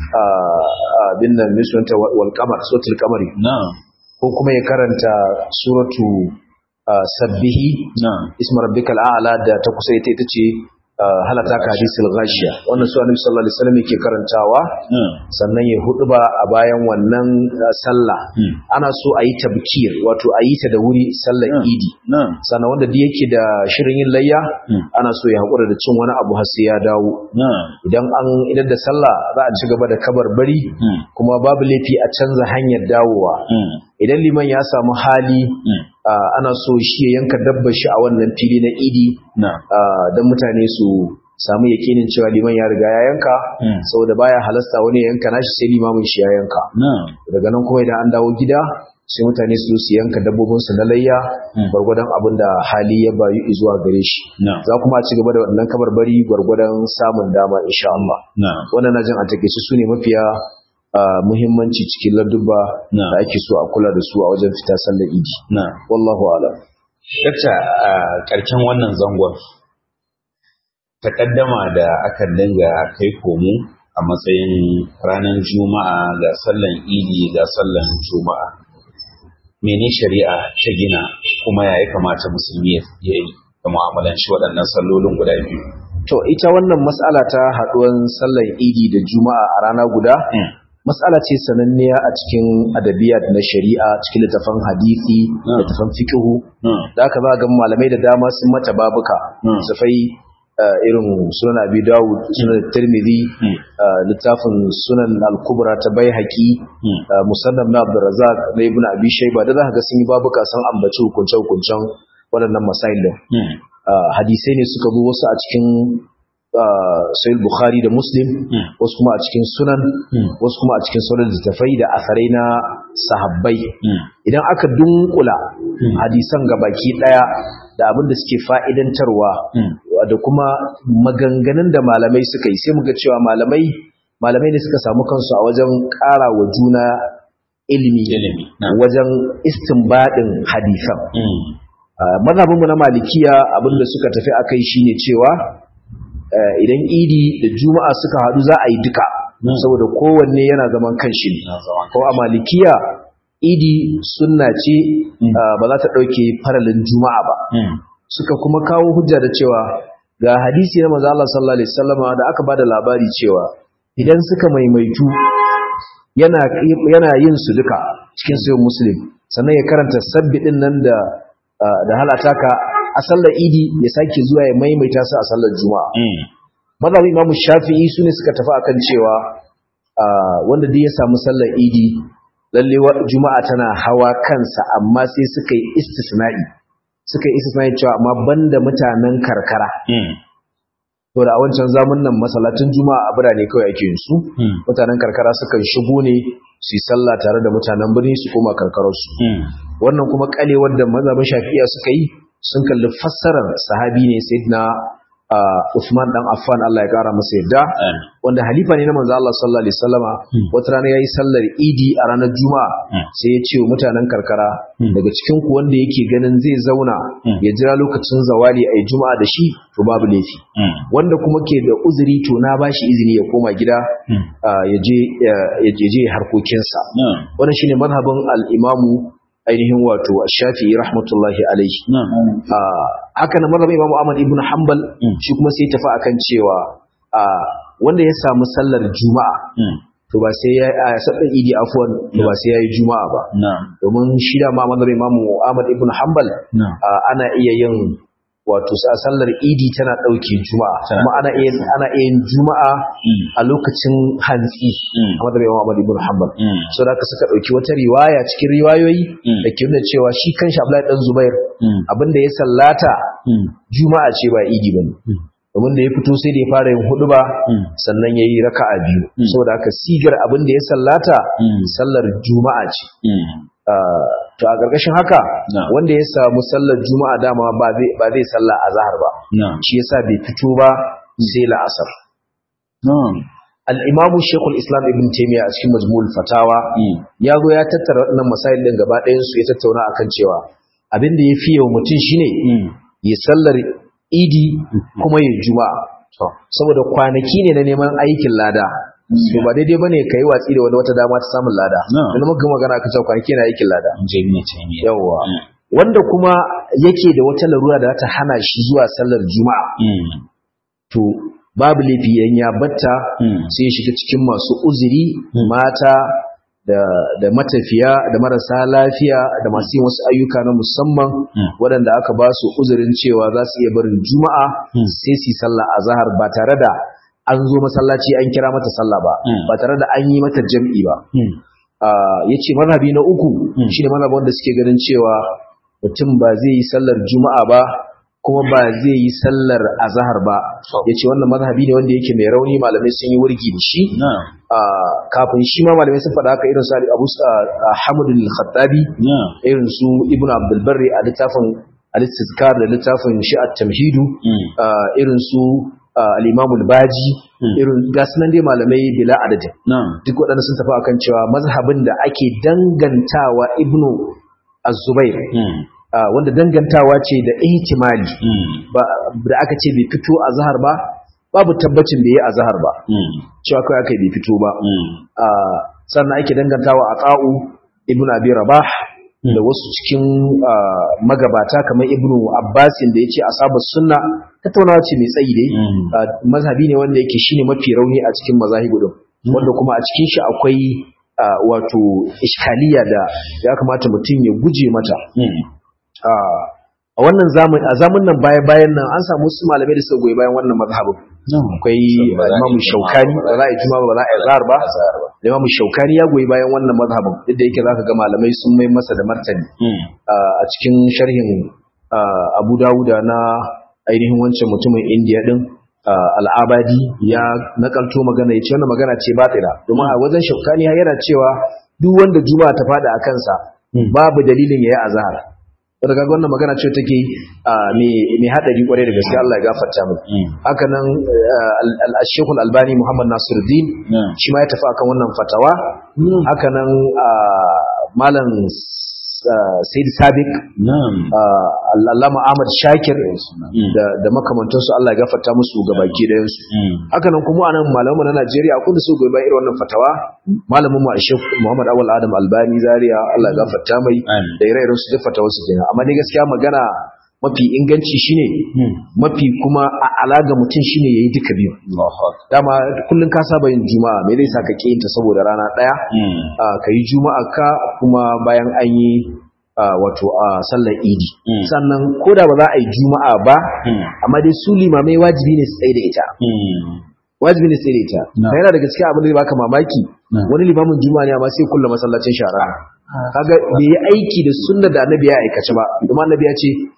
ah, abin nan mai sunanta wal wal qamar suratul qamari na ko kuma ya karanta suratu ah, sabbihi na isma rabbikal a'la da ta kusa ita ita ce ah, halata ka hadisul ghashiya wannan su annabi sallallahu alaihi wasallam yake karantawa na sannan ya hudu ba a bayan wannan ah, sallah mm, ana so a yi tabkir wato a yi ta da wuri sallar Mm. idi na sannan wanda duk yake da shirin yin layya Mm. ana so ya haƙura da cin wani abu har sai ya dawo na idan an idan da sallah za a ci gaba da kabarbari mm, kuma babu laifi a canza hanyar dawowa mm, idan liman ya samu hali mm, ah, ana so shi ya yanka dabbar shi a wannan fili na idi na ah, don mutane su samu yakinin cewa liman ya riga ya yanka Mm. saboda baya halasta wani ya yanka nashi sai limamin shi ya yanka na daga nan kuma idan an dawo gida sai mutane su zo su yanka dabbobinsu na layya Mm. gwargwadon abin da hali ya bayu zuwa gare shi na za kuma a ci gaba da wannan kabarbari gwargwadon samun dama insha Allah na wannan na jin a take su ne mafiya ah, muhimmanci cikin ladubba Na. da ake so a kula da su a wajen fita sallar idi na wallahu a'lam Dakta a ƙarshen wannan zangon takaddama da aka dinga kai komo a matsayin ranar juma'a ga sallan idi ga sallan juma'a mene shari'a ta gina kuma ya kamata musulmi ya yi da mu'amalanci waɗannan sallolin guda biyu to ita wannan mas'ala ta haduwan sallar idi da juma'a a rana guda mas'ala ce sananniya a cikin adabiyat na shari'a cikin littafan hadisi Mm. littafan fiqhu Mm. da aka za ga malamai da dama sun mata babuka Mm. safai uh, irin sunan abi dawud sunan tirmidhi Mm. uh, littafin sunan al-kubra ta baihaqi Mm. uh, musannaf na abdurrazzaq na ibnu abi shayba da za ka ga sun yi babuka sun ambaci hukunce hukuncen waɗannan masail din Mm. uh, hadisai ne suka zo wasu a cikin uh, sahih bukhari da muslim Mm. wasu kuma a cikin sunan Mm. wasu kuma a cikin sauran littattafai da asarai na sahabbai Mm. idan aka dunkula hadisan ga baki daya da abin da suke fa'idantarwa Mm. da kuma maganganun da malamai suka yi sai muga cewa malamai malamai ne suka samu kansu a wajen ƙara wa juna ilimi Ilimi, na. wajen istinbadin hadisan Mm. Ah, mazhabinmu na malikiya abinda suka tafi akai shine cewa eh, idan idi da juma'a suka haɗu za a yi duka Mm. saboda kowanne yana zaman kanshi ne Na zama ko a malikiya idi sunna ce Mm. ah, ba za ta ɗauke faralin juma'a ba Mm. suka kuma kawo hujja da cewa ga hadisi na manzo Allah sallallahu alaihi wasallama da aka bada labari cewa idan suka maimaitu yana yana yin su duka cikin sahih muslim sannan ya karanta sabbi din nan da ah, da halata ka a sallar idi ya sake zuwa ya maimaita su a sallar juma'a Mm. mazhabin imamu shafi'i su ne suka tafi akan cewa ah, wanda duk ya samu sallar idi lalle wa- juma'a tana hawa kansa amma sai suka yi istisna'i suka yi istisna'i cewa amma banda mutanen karkara Mm. saboda a wancan zamanin masallacin juma'a a birane kawai ake yin su mutanen karkara sukan shigo ne su yi sallah tare da mutanen birni su koma karkararsu wannan kuma kalewar da mazhabin shafi'iya suka yi sun kalli fassarar sahabi ne sayyidina Usman dan Affan Allah ya kara masa yadda wanda halifa ne na manzo Allah sallallahu alaihi wasallama wata rana yayi sallar Idi a ranar Juma'a sai ya ce wa mutanen karkara daga cikin ku wanda yake ganin zai zauna ya jira lokacin zawali ayi Juma'a da shi to babu laifi wanda kuma ke da uzuri to na bashi izini ya koma gida ya je ya je harkokinsa wannan shine mazhabin al-Imamu ainihin wato shafi'i rahmatullahi alaihi haka na mazhabin imamu ahmad ibn hanbal shi kuma sai tafi akan cewa wanda ya samu sallar juma'a to ba sai ya a sallar idi afwan to ba sai ya yi juma'a ba domin shi da ma mazhabin imamu ahmad ibn hanbal ana iya yin wato sa sallar idi tana ɗauke juma'a kuma ana iya ana iya yin juma'a a lokacin hantsi a madar yawan Ahmad ibn Hanbal so da suka ɗauki wata riwaya cikin riwayoyi da ke nuna cewa shi kan Abdullahi dan Zubair abinda ya sallata juma'a ce ba idi bane domin da ya fito sai da ya fara yin hudu ba sannan ya yi raka'a biyu saboda haka sigar abin da ya sallata sallar juma'a ce to a ƙarƙashin haka wanda ya samu sallar juma'a dama ba zai salla a zahar ba shi yasa bai fito ba sai la'asar al'imamu shekul islam ibn taimiyya a cikin majmul fatawa ya zo ya tattara waɗannan masail ɗin gaba ɗayansu ya tattauna akan cewa abin da ya fi yau mutum shine ya sallar idi kuma ya juma'a saboda kwanaki ne na neman aikin lada to ba daidai bane kai watsi da wata dama ta samun lada dan muka magana aka cewa kwanaki na aikin lada yawa wanda kuma yake da wata larura da ta hana shi zuwa sallar juma'a to babu laifi yan ya batta sai ya shiga cikin masu uzuri mata da da matafiya da marasa lafiya da masu yin wasu ayyuka na musamman waɗanda aka ba su uzurin cewa za su iya barin juma'a sai su yi sallah a zahar ba tare da an zo masallaci an kira mata sallah ba ba tare da an yi mata jam'i ba ya ce mazhabi na uku shi ne mazhabi wanda suke ganin cewa mutum ba zai yi sallar juma'a ba kuma ba zai yi sallar azahar ba ya ce wannan mazhabi ne wanda yake mai rauni malamai sun yi wurgi da shi kafin shi ma malamai sun faɗa haka irin su abu hamadu al-khattabi irin su ibnu abdul barri a littafin al-istizkar da littafin shi at-tamhidu irin su al-imam al-baji irin gasu nan dai malamai bila adadin duk waɗanda sun tafi akan cewa mazhabin da ake dangantawa ibnu az-zubair wanda dangantawa ce da ihtimali da aka ce bai fito a zahar ba babu tabbacin da ya a zahar ba cewa kawai aka bai fito ba sannan ake dangantawa a ƙa'u ibn abi rabah da wasu cikin magabata kamar ibnu abbasin da ya ce asabar sunna tattaunawa ce mai tsayi dai mazhabi ne wanda yake shine mafi rauni a cikin mazahibu din wanda kuma a cikin shi akwai wato iskaliya da ya kamata mutum ya guje mata a wannan zamani a zamanin nan baya bayan nan an samu su malamai da suka goyi bayan wannan mazhabin akwai imamu shaukani ba za a yi juma ba za a yi zahar ba da imamu shaukani ya goyi bayan wannan mazhabin duk da yake zaka ga malamai sun mai masa da martani a cikin sharhin abu dawuda na ainihin wancan mutumin indiya din al'abadi ya nakalto magana ya ce wannan magana ce batila domin a wajen shaukani yana cewa duk wanda juma'a ta fada a kansa babu dalilin yayi azhar wanda kaga wannan magana ce take mai hadari kwarai da gaske Allah ya gafarta mu haka nan al-Sheikh al-Albani Muhammad Nasiruddin shi ma ya tafi akan wannan fatawa haka nan malam Said Sabiq Allama Ahmad Shakir da makamantansu Allah ya gafarta musu gabaki ɗayan su haka nan kuma anan malamu na Najeriya akwai da su goyi bayan irin wannan fatawa malamin mu Sheikh Muhammad Awal Adam Albani Zaria Allah ya gafarta mai da ire-iren su duk fatawa su kenan amma dai gaskiya magana mafi inganci shine mafi kuma a alaga mutum shine yayi duka biyu dama kullun ka saba yin juma'a me zai sa ka ta saboda rana daya ka yi juma'a ka kuma bayan an yi wato a sallar idi sannan ko da ba za a yi juma'a ba amma dai su limamai wajibi ne su tsaye da ita wajibi ne tsaye da ita yana daga cikin abin da zai baka mamaki wani limamin juma'a ne amma sai kulla masallacin shara kaga bai yi aiki da sunna da annabi ya aikace ba kuma annabi ya ce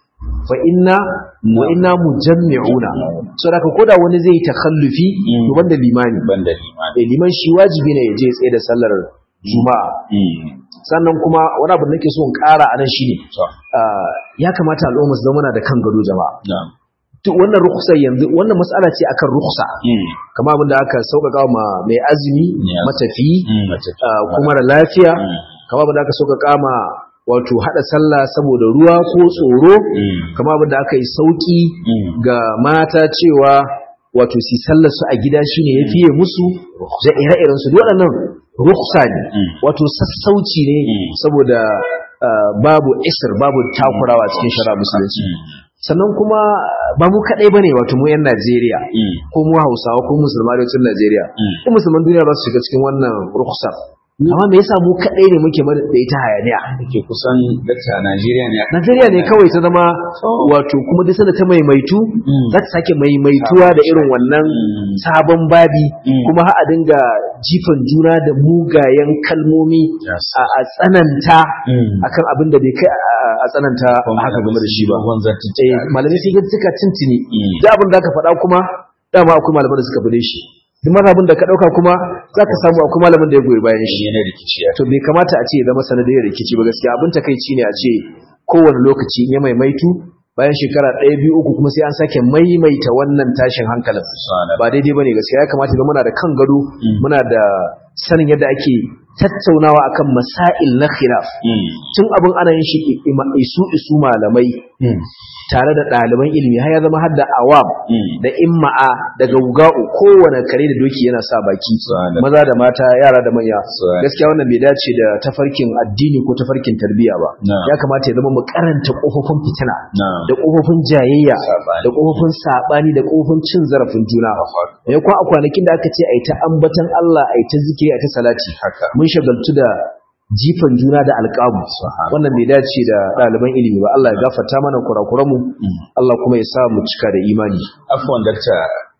fa inna wa inna mujammi'una so da koda wani zai takhallufi Mm. to banda limani banda limani eh liman shi wajibi ne ya je ya tsaye da sallar juma'a Mm. sannan kuma wani abu da nake so in ƙara a nan shine to ah, ya kamata al'umma su zama na da kan gado jama'a na'am duk wannan rukhsa yanzu wannan mas'ala ce akan rukhsa Mm. kama abin da aka sauƙaƙa ma mai azumi Yeah. matafi Mm. mace ce. ah, kuma da lafiya Mm. kama abin da aka sauƙaƙa ma wato haɗa sallah saboda ruwa ko tsoro Mm. kama abin da aka yi sauƙi Mm. ga mata cewa wato si sallar su a gida shine ya fiye musu da ire-iren su duk waɗannan rukhsa ne Mm. wato sassauci ne Mm. saboda ah, babu isr babu takurawa cikin shara musulunci Mm. sannan kuma ba mu kaɗai bane wato mu 'yan Najeriya Mm. ko mu Hausawa ko musulman arewacin Najeriya Mm. ko musulman duniya za su shiga cikin wannan rukhsar amma me yasa mu kaɗai ne muke mada da ita hayaniya ke kusan dakta Najeriya ne aka- Najeriya ne kawai ta zama wato kuma duk sanda ta maimaitu Mm. za ta sake maimaituwa da irin wannan Mm. sabon babi Mm. kuma har a dinga jifan juna da mugayen kalmomi Yes. a a tsananta Mm. akan abin da bai kai a- a tsananta haka game da shi ba Dogon eh zartuttuka. malamai sai ga suka tintini Mm. da abin da aka faɗa kuma dama akwai malaman da suka bude shi duk mazhabin da ka ɗauka kuma za ka samu akwai malamin da ya goyi bayan shi ne na rikici ya to bai kamata a ce ya zama sanadiyar rikici ba gaskiya abin takaici ne a ce kowane lokaci in ya maimaitu bayan shekara ɗaya biyu uku kuma sai an sake maimaita wannan tashin hankalin Subhanallah. ba daidai bane gaskiya ya kamata ga muna da kan gado Mm. muna da sanin yadda ake tattaunawa akan masail na khilaf Mm. tun abin ana yin shi ima- isu isu malamai Mm. tare da ɗaliban ilimi har ya zama har da awam Mm. da imma'a daga wuga'u kowane kare da doki yana sa baki Subhanallah. maza da mata yara da manya Subhanallah. gaskiya wannan bai dace da tafarkin addini ko tafarkin tarbiyya ba Na'am. ya kamata ya zama mu karanta kofofin fitina Na'am. da kofofin jayayya Saɓani. da kofofin sabani da kofofin cin zarafin juna ya kwa a kwanakin da aka ce a yi ta ambatan Allah a yi ta zikiri a ta salati Haka. mun shagaltu da jifan juna da alƙabu Subhanallah. wannan bai dace da ɗaliban ilimi ba Allah ya gafarta mana kurakuranmu Mm. Allah kuma ya sa mu cika da imani Afwan dakta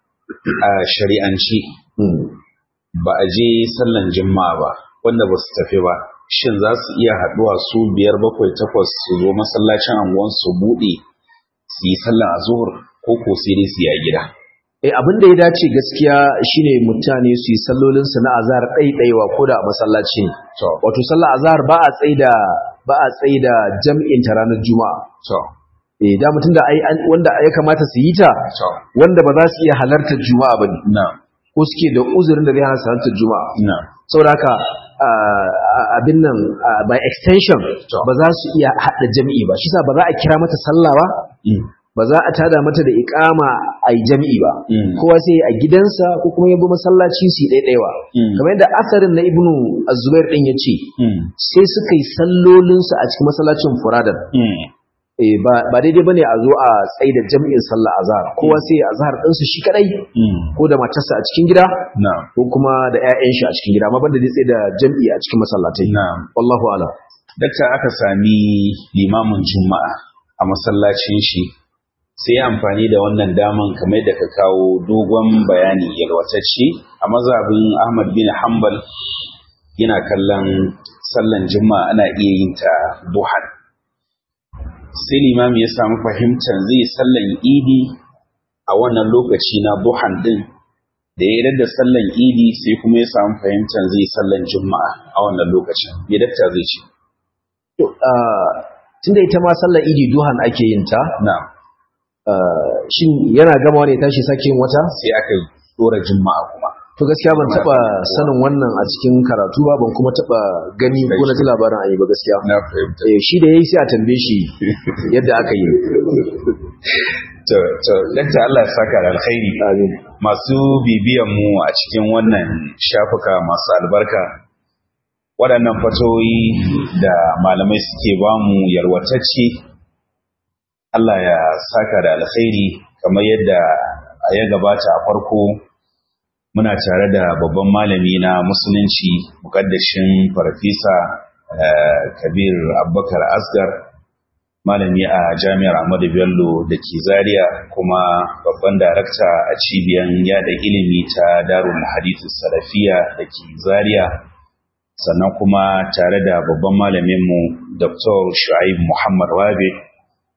a shari'anci Mm. ba a je sallan juma'a ba wanda ba su tafi ba shin za su iya haɗuwa su biyar bakwai takwas su zo masallacin anguwan su buɗe su yi sallan azhur ko ko sai dai su yi a gida Eh, abin da ya dace gaskiya shine mutane su yi sallolinsu na azhar ɗaiɗaiwa ko da a masallaci ne. to Wato sallar azhar ba a tsaida ba a tsaida jam'in ta ranar juma'a. to Eh, da mutum da ai an- wanda ya kamata su yi ta to wanda ba za su iya halartar juma'a bane na ko suke da uzurin da zai hana su halartar juma'a. na Saboda haka ah, ah, abin nan ah, by extension To. ba za su iya haɗa jam'i ba. Shi sa ba za a kira mata sallah ba Mm. ba za a tada mata da iqama a yi jam'i ba. Mm. kowa sai a gidansa ko kuma ya bi masallaci su yi ɗaiɗaiwa Mm. kamar yadda asarin na ibnu azubair ɗin ya ce Mm. sai suka yi sallolinsu a cikin masallacin furadan Mm. Eh, ba ba daidai bane a zo a tsaida jam'in sallah azhar kowa sai ya azhar ɗinsu shi kadai Mm. ko da matarsa a cikin gida na ko kuma da 'ya'yan shi a cikin gida amma banda zai tsaida jam'i a cikin masallatai na wallahu a'lam dakta aka sami limamin juma'a a masallacin shi sai ya amfani da wannan daman kamar da ka kawo dogon bayani yalwatacce a mazhabin ahmad bin hanbal yana kallon sallan juma'a ana iya yin ta duhan sai limami ya samu fahimtar zai sallan idi a wannan lokaci na duhan din da ya da sallan idi sai kuma ya samu fahimtar zai sallan juma'a a wannan lokacin me dakta zai ce to ah, tunda ita ma sallar idi duhan ake yin ta na ah, shin yana gama ne tashi sake yin wata sai aka dora juma'a kuma To gaskiya ban taba sanin wannan a cikin karatu ba ban kuma taba gani ko na ji labarin ayi ba gaskiya. na fahimta Eh shi da yayi sai a tambaye shi yadda aka yi. to to dakta Allah ya saka da alkhairi Amin. masu bibiyan mu a cikin wannan shafuka masu albarka waɗannan fatoyi da malamai suke bamu yarwatacce Allah ya saka da alkhairi kamar yadda a ya gabata a farko muna tare da babban malami na musulunci mukaddashin farfisa eh, kabir abubakar asgar malami a jami'ar ahmadu bello da ke zaria kuma babban darakta a cibiyar yada ilimi ta darul hadithu salafiya da ke zaria sannan kuma tare da babban malaminmu dr shu'aib muhammad wabe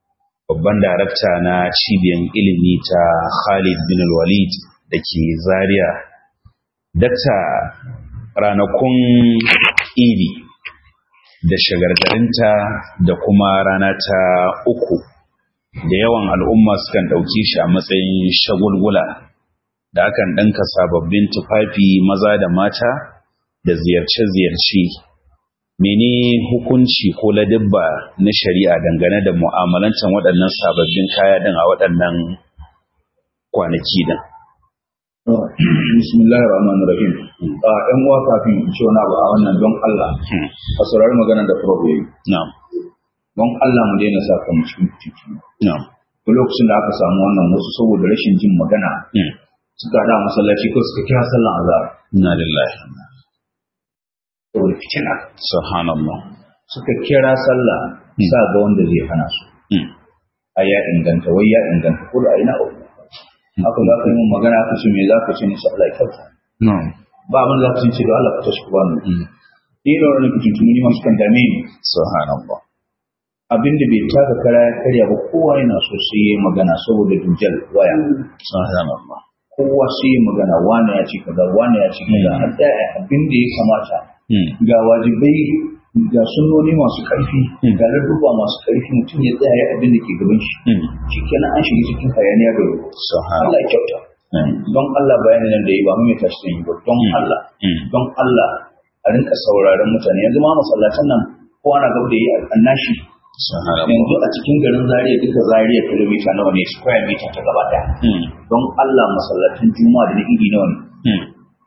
babban darakta na cibiyar ilimi ta Khalid bin Walid da ke Zaria. Dakta ranakun idi da shagargarinta da kuma rana ta uku da yawan al'umma sukan ɗauki shi a matsayin shagulgula da akan ɗanka sababbin tufafi maza da mata da ziyarce-ziyarce mene hukunci ko ladibba na shari'a dangane da mu'amalantar waɗannan sababbin kaya din a waɗannan kwanaki din bismillahir rahmanir rahim a ɗan uwa kafin in ce wani abu a wannan don Allah a saurari magana da problem na'am don Allah mu daina sa kan cikin titi na'am ko lokacin da aka samu wannan wasu saboda rashin jin magana suka da masallaci ko suka kira sallan azhar inna lillahi saboda fitina subhanallah suka kira sallah sa ga wanda zai hana su a ya inganta wai ya inganta ko da ina uku haka za ka yi mun magana ka ce me za ka ce ni sai Allah ya kyauta na'am ba abin da za ka ce da Allah ka tashi ku bani ni da wani fitintuni ne masu kan dame ni subhanallah abin da bai taka kara ya karya ba kowa yana so sai ya yi magana saboda dujal waya subhanallah kowa sai ya magana wani ya ce kaza wani ya ce kaza a tsaya abin da ya kamata ga wajibai ga sunnoni masu ƙarfi ga ladduba masu ƙarfi mutum ya tsaya ya abin da ke gaban shi shi kenan an shiga cikin hayaniya da ruwa Allah ya kyauta don Allah bayanin nan da yi ba mu mai tashi yi ba don Allah don Allah a rinka sauraron mutane yanzu ma masallacin nan kowa na gaba da yi annashi yanzu a cikin garin Zaria duka Zaria kilomita nawa ne square meter ta gaba daya don Allah masallacin juma'a da na idi nawa ne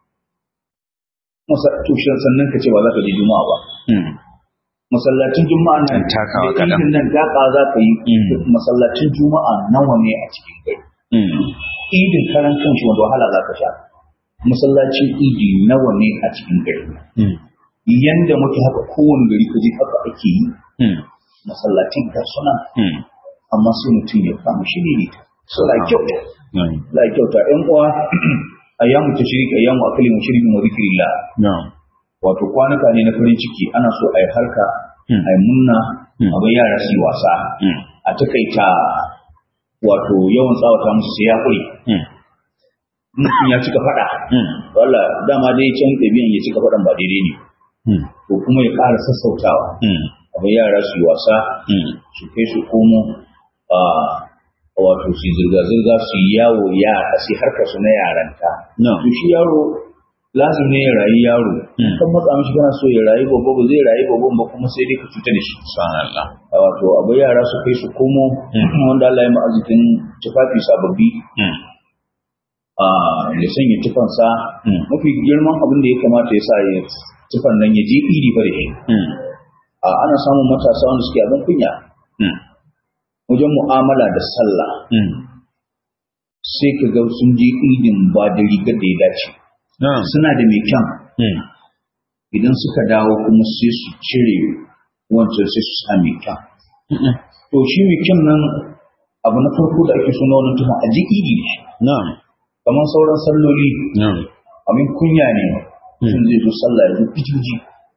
tushen sannan ka ce ba za ka je juma'a ba masallacin juma'a nan takawa da idin nan gaka za ka yi masallacin juma'a nawa ne a cikin gari idin karan kanshi wanda wahala za ka sha masallacin idi nawa ne a cikin gari yanda muke haka kowane gari ka je haka ake yi masallacin ga suna amma sai mutum ya kama shi ne so la kyauta la kyauta ɗan uwa ayyamu tashrik ayyamu akli mushrikin wa zikrillah wato kwanuka ne na farin ciki ana so a yi harka a yi munna a bai yara su yi wasa a takaita wato yawan tsawata musu sai ya kuri mutum ya cika faɗa wala dama dai can ɗabi'an ya cika faɗan ba daidai ne to kuma ya ƙara sassautawa a bai yara su yi wasa su kai su komo a wato su zirga-zirga su yi yawo ya sai harkar su na yaranta to shi yaro lazim ne ya rayu yaro kan matsa mishi kana so ya rayu babba ba zai rayu babban ba kuma sai dai ka cuta da shi subhanallah wato abu yara su kai su komo wanda Allah ya ma'azikin tufafi sababbi a ya sanya tufansa mafi girman abin da ya kamata ya sa ya tufan nan ya je iri fa da shi a ana samun matasa wanda suke abin kunya wajen mu'amala da sallah sai ka ga sun je idin ba da rigar da ya dace suna da mai kyan idan suka dawo kuma sai su cire wancan sai su sa mai kyan to shi mai kyan nan abu na farko da ake suna wani tuhun a ji idi ne kamar sauran salloli abin kunya ne sun zai zo sallah ya zo fitiji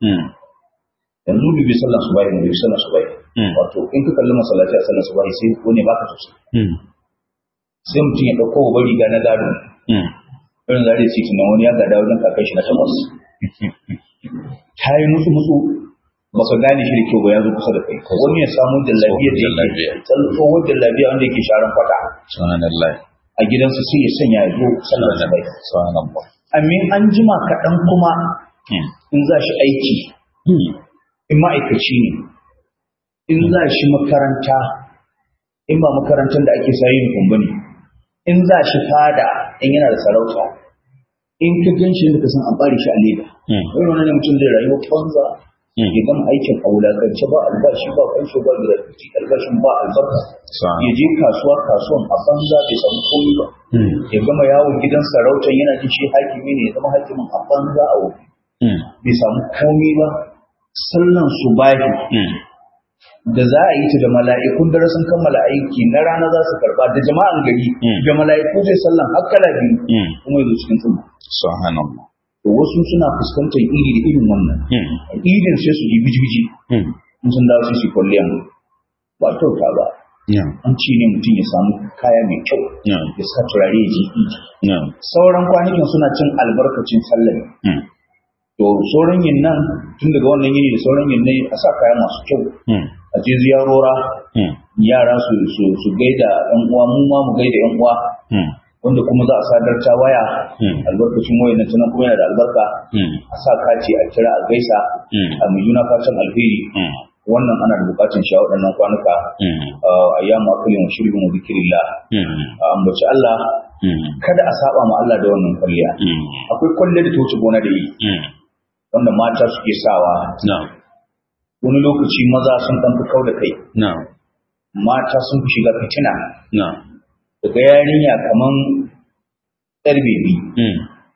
yanzu bai bai sallah su bayi bai sallah su bayi wato in ka kalli masallaci a sallah su bayi sai wani baka sosai sai mutum ya ɗauko wa riga na gado irin zare ce tunan wani ya gada wajen kakai shi na takwas ta yi musu musu ba ka gane shi da kyau ba ya zo kusa da kai wani ya samu jallabiya da yake tsohon jallabiya wanda yake sharan kwata a gidansu sai ya sanya ya zo sallar da bai amin an jima kaɗan kuma in za shi aiki in ma'aikaci ne in za shi makaranta in ba makarantar da ake sa yin kumbani in za shi fada in yana da sarauta in ka gan shi da ka san an bari shi a leda wani wani ne mutum zai rayuwa banza ya gama aikin a wulakance ba albashi ba kansho ba gratuity albashin ba albarka ya je kasuwa kasuwan a banza bai samu komai ba ya gama yawon gidan sarautar yana jin shi hakimi ne ya zama hakimin a banza a wuri bai samu komai ba sallan su bahi da za a yi ta da mala'ikun dare sun kammala aiki na rana za su karba da jama'an gari da mala'iku zai sallan hakkala biyu kuma ya zo cikin tsumma. Subhanallah. To wasu suna fuskantar iri da irin wannan. Idin sai su yi biji-biji. In sun dawo su kwalliyan ba kyauta ba. na'am an ci ne mutum ya samu kaya mai kyau na'am ya sa turare ya je idi na'am sauran kwanakin suna cin albarkacin sallah ne mm, to sauran yin nan tun daga wannan yini da sauran yin ne a sa kaya masu kyau mm, a je ziyarora mm, yara su su su gaida yan uwa mu ma mu gaida yan uwa mm, wanda kuma za a sadar ta waya mm, albarkacin wayar nan tana kuma yana da albarka mm, a sa kaci a kira a gaisa mm, a mai juna fatan alheri mm, wannan ana da bukatun shi a waɗannan kwanuka mm, a ayyamu akalin wa shirbin wa zikirillah mm, a ambaci Allah mm, kada a saba ma Allah da wannan kwalliya mm, akwai kwalliya da ta wuce gona da yi mm, wanda mata suke sawa na'am wani lokaci maza sun ɗan fi kau da kai na'am mata sun fi shiga fitina na'am daga yarinya kaman yar bebi mm,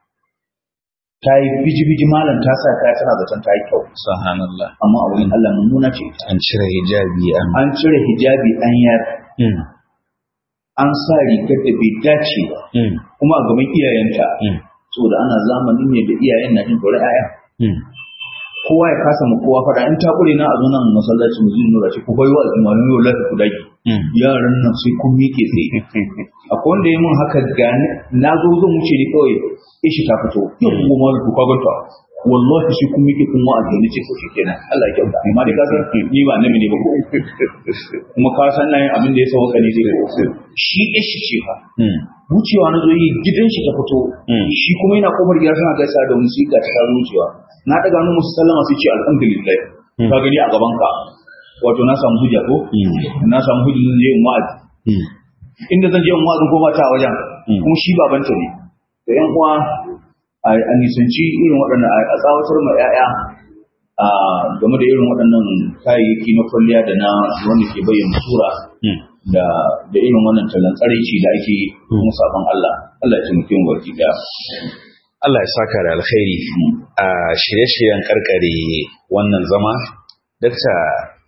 ta yi biji-biji malam ta sa kaya tana zaton ta yi kyau subhanallah amma a wurin Allah mummuna ce ita. an cire hijabi an an cire hijabi an yar mm, an sa rigar da bai dace ba mm, kuma a gaban iyayenta mm, saboda ana zamanin ne da iyayen na jin tsoron 'ya'ya mm, kowa ya kasa mu kowa faɗa in ta ƙure na a zo nan masallaci mu zai nura ce ku bai wa al'ummar yau lafi ku dage mm, yaran nan sai kun miƙe tsaye akwai wanda ya mun haka gani na zo zan wuce ne kawai ishi ta fito yau kuma ma ku kwaganta wallahi sai kun miƙe kun wa'azi ne ce ko shi kenan Allah ya kyauta amma dai ka san ni ba nabi ne ba ko kuma ka san nan abin da ya sauka ne dai ko shi ishi ce fa mm, wucewa na zo yi gidan shi ta fito Mm. shi kuma yana kofar gida suna gaisa da wani sika ta zo wucewa na daga hannu musu sallama sai ce alhamdulillah Mm. ka gani a gaban ka wato na samu hujja ko mm, na samu hujja zan je in wa'azi mm, inda zan je in wa'azin ko ba ta a wajen Mm. kuma shi babanta ne da yan uwa a a nisanci irin waɗannan a a tsawatar ma 'ya'ya a game da irin waɗannan kayayyaki na kwalliya da na wanda ke bayyana sura mm. da da irin wannan tallan tsaraici da ake yi kuma sabon Allah Allah ya taimake mu baki daya Allah ya saka da alkhairi a shirye-shiryen karkare wannan zama dakta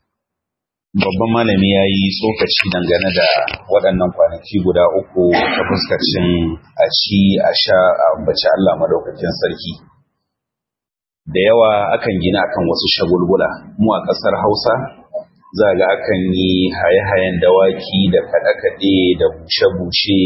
babban malami ya yi tsokaci dangane da waɗannan kwanaki guda uku ta fuskacin a ci a sha a ambaci Allah madaukakin sarki da yawa akan gina akan wasu shagulgula mu a ƙasar hausa za ga akan yi haye-hayen dawaki da kaɗe-kaɗe da bushe-bushe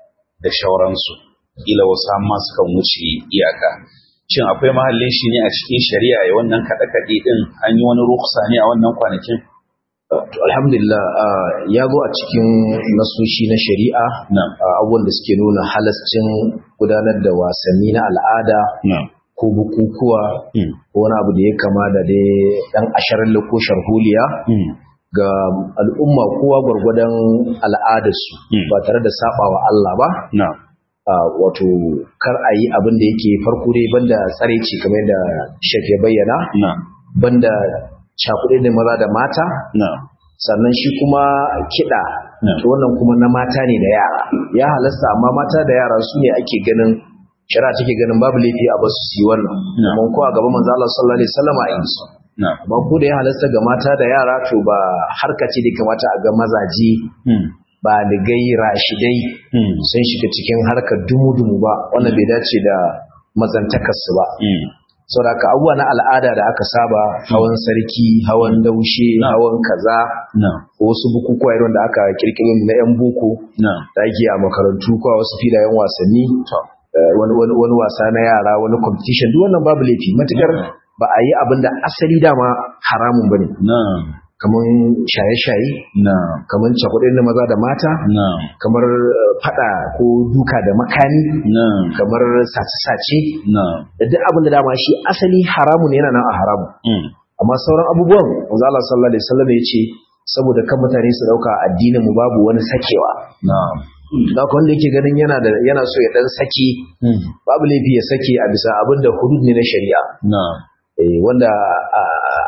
da shauransu kila wasu amma sukan wuce iyaka shin akwai mahallin shi ne a cikin shari'a ya wannan kaɗe-kaɗe ɗin an yi wani ruksa ne a wannan kwanakin To, alhamdulillah ah, ya zo a cikin nasoshi na shari'a na'am ah, abubuwan da suke nuna halascin gudanar da wasanni na al'ada na'am ko bukukuwa mm, ko wani abu da ya kama da dai dan asharar ko sharholiya mm, ga al'umma kowa gwargwadon al'adarsu Mm. ba tare da sabawa Allah ba na'am Ah, wato kar a yi abin da yake farko dai banda tsareci kamar da shek ya bayyana na'am banda cakuɗe da maza da mata na'am sannan shi kuma kiɗa Mm. to wannan kuma na mata ne da yara ya halasta amma mata da yara su ne ake ganin shari'a take ganin babu laifi a basu su yi wannan Mm. amma ko a gaban manzo Allah sallallahu alaihi wasallam a yi su na'am amma ko da ya halasta ga mata da yara to ba harka ce da kamata a ga mazaje mm, ba ligai rashidai mm, sun shiga cikin harkar dumu-dumu ba wannan bai dace da mazantakarsu ba mm, saboda haka abubuwa na al'ada da aka saba hawan sarki hawan daushe Na. hawan kaza na'am ko wasu bukukuwa irin da aka kirkiro na yan boko na'am da ake a makarantu ko a wasu filayen wasanni to eh, wani wani wani wasa na yara wani competition duk wannan babu laifi matukar Na. ba a yi abin da asali dama haramun bane na'am kamar shaye-shaye na'am kamar cakuɗin na maza da mata na'am kamar eh, fada ko duka da makami na'am kamar sace-sace na'am da duk abin da dama shi asali haramun yana nan a haramu mm, amma sauran abubuwan manzo Allah sallallahu alaihi wasallam ya ce saboda kan mutane su dauka addinin mu babu wani sakewa na'am da haka wanda yake ganin yana da yana so ya dan sake mm, babu laifi ya sake a bisa abin da hudud ne na shari'a na'am eh wanda a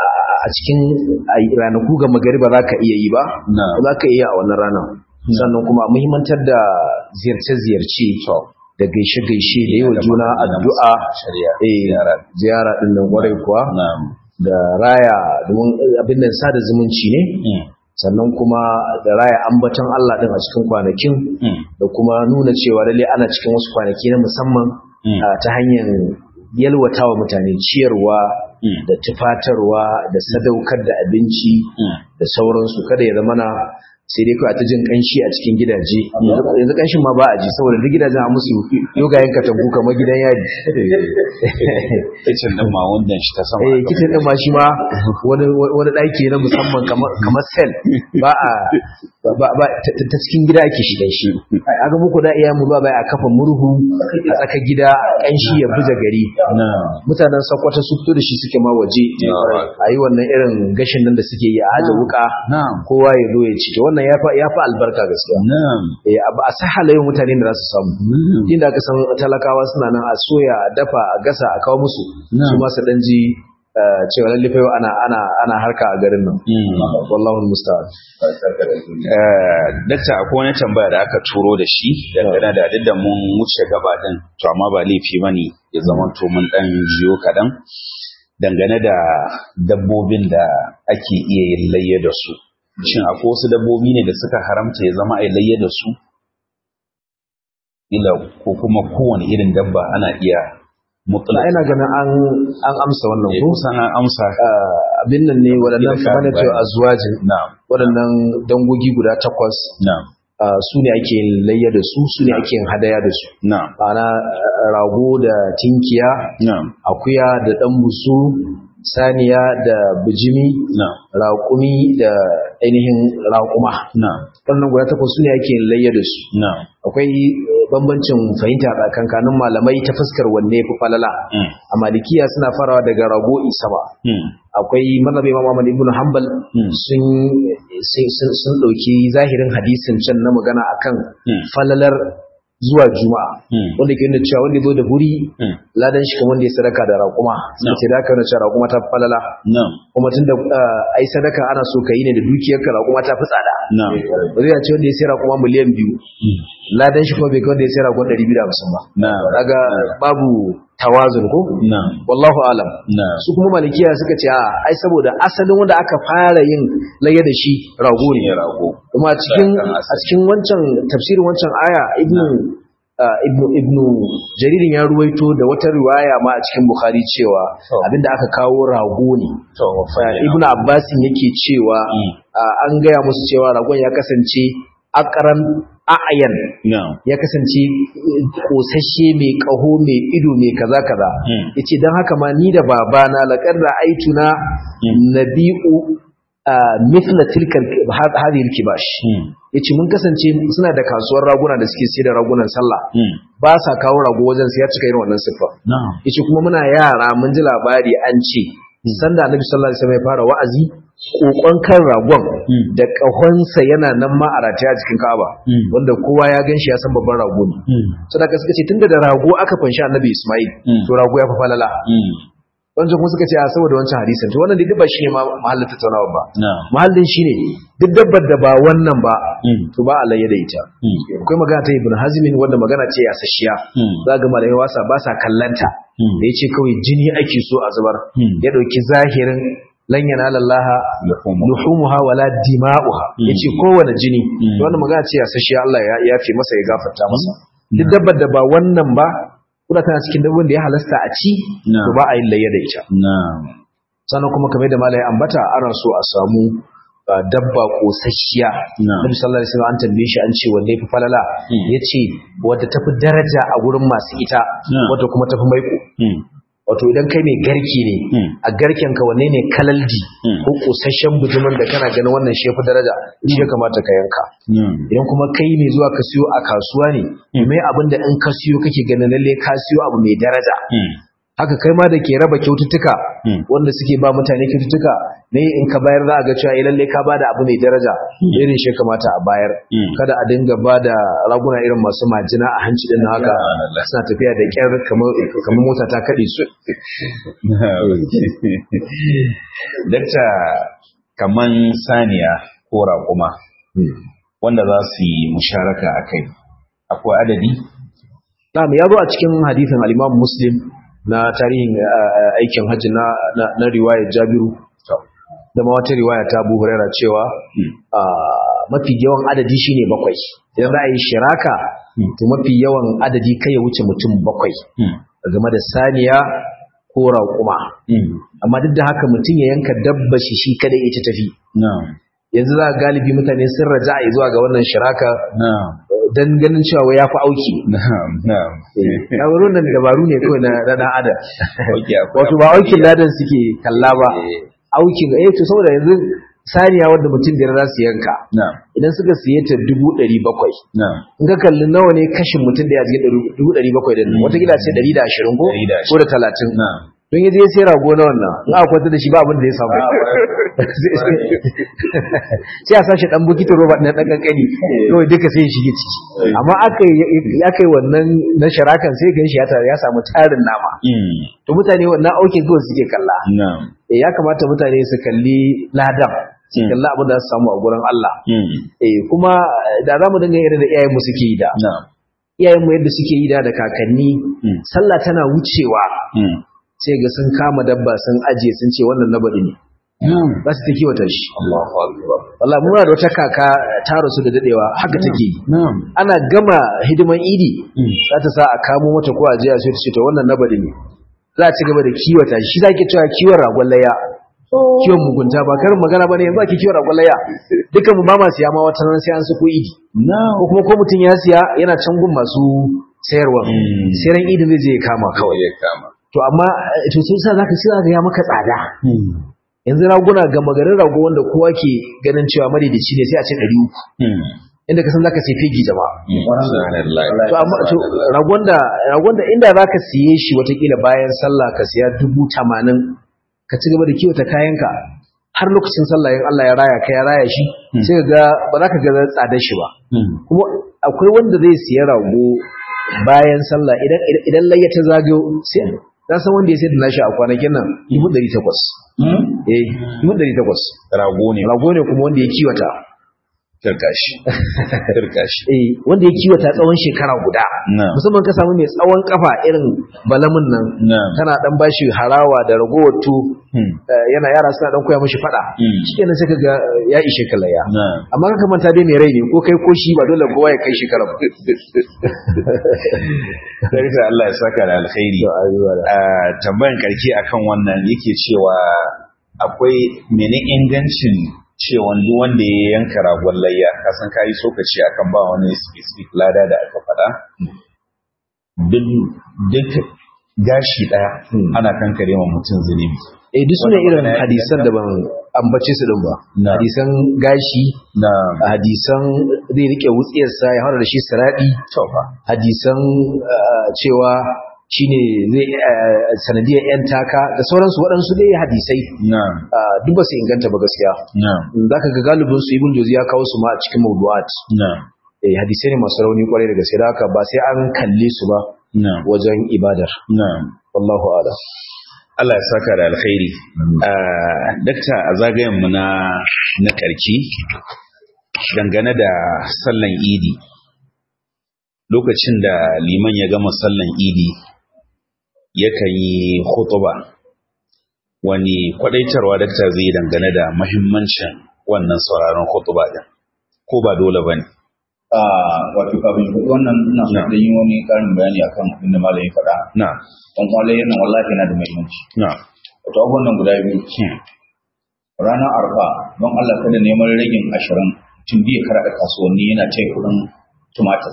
a cikin a- ranaku ga magariba za ka iya yi ba na'am za ka iya a wannan ranar sannan kuma muhimmantar da ziyarce-ziyarce da gaishe-gaishe da yi wa juna addu'a shari'a eh ziyara ziyara din nan kwarai kuwa na'am da raya domin abin nan sada zumunci ne mm, sannan kuma da raya ambaton Allah din a cikin kwanakin mm, da kuma nuna cewa lalle ana cikin wasu kwanaki na musamman mm, ah, ta hanyar yalwatawa mutane ciyarwa mm, da tufatarwa da sadaukar da abinci mm, da sauransu kada ya zamana sai dai kawai ta jin kanshi a cikin gidaje yanzu kanshin ma ba a ji saboda duk gidajen a musu yogayen katangu kamar gidan yari kicin din ma wanda shi ta sama eh kitchen din ma shi ma wani wani daki na musamman kamar kamar cell ba a ba ba ta ta cikin gida ake shiga shi aga muku da iya mu ba bai a kafa murhu a tsaka gida kanshi ya buja gari mutanen sakwata su fito da shi suke ma waje a yi wannan irin gashin nan da suke yi a haja wuka kowa ya zo ya ci to wannan ya fi albarka gaskiya eh ba a sahalayin mutane da za su samu inda aka san talakawa suna nan a soya a dafa a gasa a kawo musu su ma su dan ji cewa lalle fa ana ana ana harka a garin nan wallahu musta'an dakta akwai wani tambaya da aka turo da shi dangane da duk da mun wuce gaba din to amma ba laifi bane ya zama to mun dan jiyo kadan dangane da dabbobin da ake iya yin layya da su shin akwai wasu dabbobi ne da suka haramta ya zama a layya da su ila ko kuma kowane irin dabba ana iya mutlaq ina ganin an an amsa wannan ko kusan an amsa abin nan ne waɗannan kamar da cewa azwajin waɗannan dangogi guda takwas su ne ake yin layya da su su ne ake yin hadaya da su ma'ana rago da tinkiya akuya da ɗan busu saniya da bijimi raƙumi da ainihin raƙuma wannan guda takwas su ne ake yin layya da su akwai bambancin fahimta tsakankanin malamai ta fuskar wanne fi falala a malikiya suna farawa daga rago isaba akwai mazhabi imam Ahmad ibn Hanbal sun sun dauki zahirin hadisin can na magana akan falalar zuwa juma'a wanda ke nuna cewa wanda ya zo da wuri ladan shi kamar wanda ya sadaka da raƙuma suka ce da aka nuna cewa raƙuma ta falala kuma tun da ai sadaka ana so ka yi ne da dukiyarka raƙuma ta fi tsada ba zai ce wanda ya sai raƙuma miliyan biyu ladan shi kuma bai kai wanda ya sai raƙuma ɗari biyu da hamsin ba daga babu tawazun ko wallahu alam su kuma malikiya suka ce a ai saboda asalin wanda aka fara yin layya da shi rago ne kuma a cikin a cikin wancan tafsirin wancan aya ibnu ibnu ibnu jaririn ya ruwaito da wata riwaya ma a cikin bukhari cewa abinda aka kawo rago ne ibnu abbasin yake cewa an gaya musu cewa ragon ya kasance akaran a'ayan ya kasance kosashe mai kaho mai ido mai kaza kaza yace dan haka ma ni da babana laqad ra'aytuna nabi'u mithla tilka hadhihi al-kibash yace mun kasance suna da kasuwar raguna da suke sayar da ragunan sallah ba sa kawo rago wajen sai ya cika irin wannan siffa yace kuma muna yara mun ji labari an ce sanda annabi sallallahu alaihi wasallam ya fara wa'azi kokon kan ragon da kahonsa yana nan ma a rataya a cikin Ka'aba wanda kowa ya ganshi ya san babban rago ne sadaka suka ce tunda da rago aka fanshi annabi Ismail to rago ya fa falala wancan kuma suka ce a saboda wancan hadisin to wannan duk ba shine ma mahallin tattaunawa ba mahallin shine duk dabbar da ba wannan ba to ba Allah ya da ita akwai magana ta Ibn Hazm wanda magana ce ya sashiya za ga malai wasa ba sa kallanta da yace kawai jini ake so a zubar ya dauki zahirin lan yanala Allah luhumuha wala dima'uha yace kowane jini wannan magana ce ya sashiya Allah ya yafe masa ya gafarta masa duk dabbar da ba wannan ba kuna tana cikin dabbobin da ya halasta a ci to ba a yin layya da ita sannan kuma kamar da malai ambata ana so a samu dabba kosasshiya nabi sallallahu alaihi wasallam an tambaye shi an ce wanne fi falala yace wadda tafi daraja a gurin masu ita wadda kuma tafi maiko wato idan kai mai garki ne a garken ka wanne ne kalalji ko kosasshen bujumin da kana ganin wannan shi yafi daraja shi ya kamata ka yanka idan kuma kai mai zuwa ka siyo a kasuwa ne mai abin da in ka siyo kake ganin lalle ka siyo abu mai daraja haka kai ma da ke raba kyaututtuka wanda suke ba mutane kyaututtuka ne in ka bayar za a ga cewa lalle ka bada abu mai daraja irin shi kamata a bayar kada a dinga ba da raguna irin masu majina a hanci din haka suna tafiya da kyar kamar mota ta kaɗe su dakta kaman saniya ko raƙuma wanda za su yi musharaka a kai akwai adadi Na'am ya zo a cikin hadisin al-Imam Muslim na tarihin aikin hajji na na riwayar Jabiru da ma wata riwaya ta Abu Huraira cewa mafi yawan adadi shine bakwai idan za a yi shiraka to mafi yawan adadi kai ya wuce mutum bakwai game da saniya ko raƙuma amma duk da haka mutum ya yanka dabba shi shi kada ita tafi yanzu za ga galibi mutane sun raja a zuwa ga wannan shiraka na'am dan ganin cewa ya fi auki na'am na'am na wurin nan dabaru ne kawai na na dan adam okay akwai wato ba aukin ladan suke kalla ba aukin eh to saboda yanzu saniya wanda mutum biyar za su yanka na'am idan suka siye ta dubu ɗari bakwai na'am in ka kalli nawa ne kashin mutum da ya cikin dubu ɗari bakwai ɗin nan watakila ce ɗari da ashirin ko Ɗari da ashirin. ko da talatin na'am don yaje ya sai rago na wannan in aka kwanta da shi ba abin da ya samu sai a sashi dan bukitin roba na dan kankani kawai duka sai ya shige ciki amma aka yi aka yi wannan na sharakan sai gan shi ya tare ya samu tarin nama mm to mutane wannan aukin kawai suke kalla na'am Eh, ya kamata mutane su kalli ladan su kalli abin da za su samu a gurin Allah mm eh kuma da za mu dinga irin da iyayenmu suke yi da na'am iyayenmu yadda suke yi da da kakanni Mm. sallah tana wucewa mm sai ga sun kama dabba sun ajiye sun ce wannan nabadi ne na'am za su ta kiwata shi Allahu akbar wallahi muna da wata kaka ta rasu da dadewa haka take yi na'am ana gama hidiman idi Mm. za ta sa a kamo mata ko a jiya sai ta ce to wannan nabadi ne za a ci gaba da kiwata shi za ki cewa kiwon ragon layya kiwon mugunta ba karin magana ba ne yanzu ake kiwon ragon layya dukkan mu ba ma siya ma wata ran sai an suko idi na'am ko kuma ko mutum ya siya yana can gun masu sayarwa Mm. sai ran idin zai je ya kama kawai kawai ya kama to amma eh, to sai sa zaka sai zaka ya maka tsada mm yanzu raguna ga magarin rago wanda kowa ke ganin cewa madaidaici ne sai a ce 300 mm inda ka san zaka sai fegi jama'a subhanallah to amma to ragon da ragon da inda zaka siye shi watakila bayan sallah ka siya 80 ka ci gaba da kiwata kayanka har lokacin sallah in Allah ya raya ka ya raya shi sai ka ga ba za ka ga tsadar shi ba mm kuma akwai wanda zai siya rago bayan sallah idan idan layya ta zagayo sai na san wanda ya sayar da nashi a kwanakin nan 1800 Hmm? eh 1800 rago ne rago ne kuma wanda ya kiwata kirkashi kirkashi eh wanda ya kiwata tsawon shekara guda na'am musamman ka samu mai tsawon kafa irin balamin nan na'am kana dan bashi harawa da ragowar tu mm eh, yana yara suna dan koya mishi fada Mm. shikenan sai kaga ya ishe kalaya na'am amma ka manta dai mai rai ne ko kai ko shi ba dole kowa ya kai shekara ba Sarki Allah ya saka da alkhairi. A tambayan karki akan wannan yake cewa akwai mene ingancin cewa duk wanda ya yanka ragon layya kasan kayi sokaci akan ba wani specific lada da aka faɗa. Duk duk gashi ɗaya Hmm. ana kankare ma mutum zunubi. eh duk sune Wannan irin magana ya hadisan da ban ambace su din ba Na. hadisan gashi Na hadisan zai rike wutsiyarsa ya fara da shi siradi tofa. hadisan uh, cewa shine zai uh, sanadiyar yan taka da sauransu waɗansu dai hadisai Na uh, duk ba su inganta ba gaskiya na za ka ga galibin su ibn jozi ya kawo su ma a cikin mawdu'at na eh hadisai ne masu rauni kwarai da gaske da haka ba sai an kalle su ba na wajen ibadar na wallahu a'lam Allah ya saka da alkhairi. Ah, Dakta a zagayenmu na na karki dangane da sallan idi lokacin da liman ya gama sallan idi yakan yi khutuba wani kwadaitarwa dakta zai yi dangane da mahimmancin wannan sauraron khutuba din ko ba dole bane Ah, wato kafin faɗi wannan ina so Na. da yin wani ƙarin bayani akan abin da malam ya faɗa na don kwallon yana wallahi yana da muhimmanci na wato abubuwan nan guda biyu hmm, ranar arfa don Allah kada neman ragin ashirin tun biya karaɗa kasuwanni yana ce kuɗin tumatir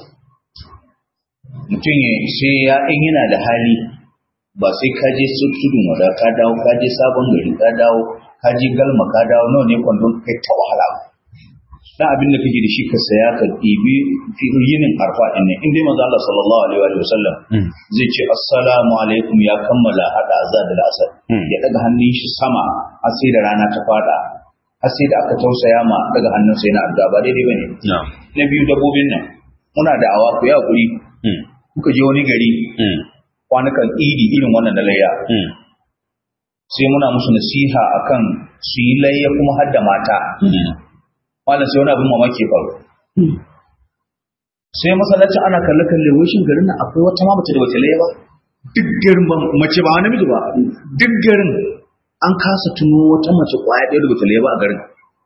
mutum ya sai ya in yana da hali ba sai ka je su tudun wada ka dawo ka je sabon gari ka dawo ka je galma ka dawo nawa ne kwandon kai ta wahala ba dan abin da kake da shi ka saya ka ɗibi yinin arfa ɗin ne in dai manzo Allah sallallahu alaihi wa sallam hmm, zai ce assalamu alaikum ya kammala hada azza da asar Hmm. ya daga hannun shi sama har sai da rana ta fada har sai da aka tausaya ma daga hannun sai na addu'a ba daidai bane na na biyu dabbobin nan muna da awa ku ya hakuri hmm, kuka je wani gari hmm, kwanukan idi irin wannan da layya hmm, sai muna musu nasiha akan su yi layya kuma har da mata hmm, malam sai wani abin mamaki ya faru sai masallacin ana kalle kalle wai shin garin nan akwai wata ma mace da wata layya ba duk garin ba mace ba namiji ba duk garin an kasa tuno wata mace kwaya ɗaya da wata layya ba a garin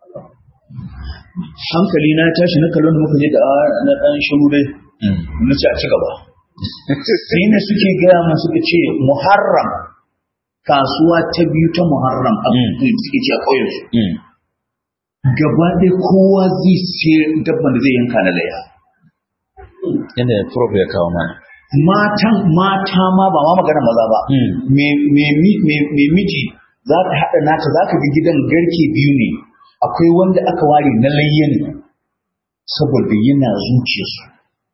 hankali na ya tashi na kallon da muka je da na ɗan shiru dai hmm, na ce a ci gaba sai ne suke gaya mu suka ce muharram kasuwa ta biyu ta muharram a Mm. suke ce a ƙauyensu hmm, gaba ɗaya kowa zai sai dabban da zai yanka na laya Yadda prof ya kawo mana. matan mata ma ba ma magana maza ba me me mi- me me miji za ka haɗa naka za ka ga gidan garke biyu ne akwai wanda aka ware na layya ne saboda yana zuciyarsu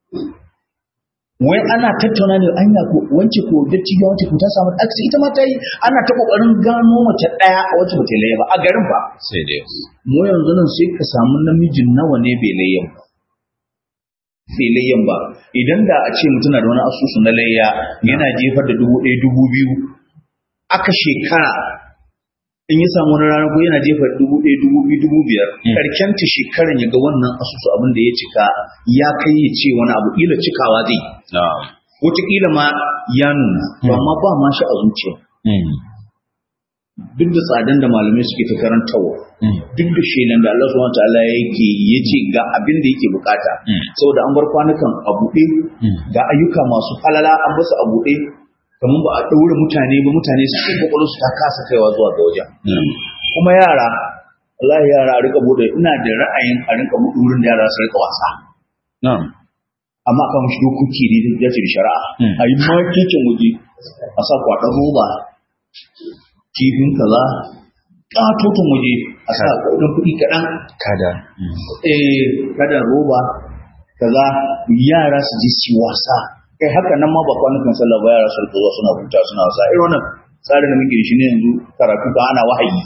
wai ana tattauna ne anya ko wance ko datti ya wance ko ta samu aksi ita ma ta yi ana ta kokarin gano mace ɗaya a wacce bata layya ba a garin ba Sai dai. mu yanzu nan sai ka samu namijin nawa ne bai layyan ba bai layyan ba idan da a ce mutum na da wani asusu na layya yana jefar da dubu ɗaya dubu biyu aka shekara in ya samu wani rana ko yana jefar dubu ɗaya dubu biyu dubu biyar karken ta shekaran ya ga wannan asusu abin da ya cika ya kai ya ce wani abu ƙila cikawa zai Na'am. wataƙila ma ya nuna to amma ba ma shi a zuciya Mm. duk da tsadan da malamai suke ta karantawa Mm. duk da shelan da Allah subhanahu wataala yake yace ga abin da yake bukata Mm. saboda an bar kwanukan a buɗe Mm. ga ayyuka masu falala an basu a buɗe kamar ba a ɗaure mutane ba mutane su ke kwakwalwar su ta kasa kaiwa zuwa ga wajen Mm. kuma yara Allah yara a rika buɗe ina da ra'ayin a rika buɗe wurin da yara su rika wasa Na'am. amma kan shi dokoki ne da ya ce da shari'a Mm. a yi makekin waje a sa kwaɗan roba kifin kaza ƙatoton waje a sa kuɗin kuɗi kaɗan Kada. Mm. eh kada roba kaza yara su ji su wasa kai haka nan ma ba kwanukan sallah ba yara su rika zuwa suna huta suna wasa irin wannan tsarin da muke da shi ne yanzu karatu ba ana wahayi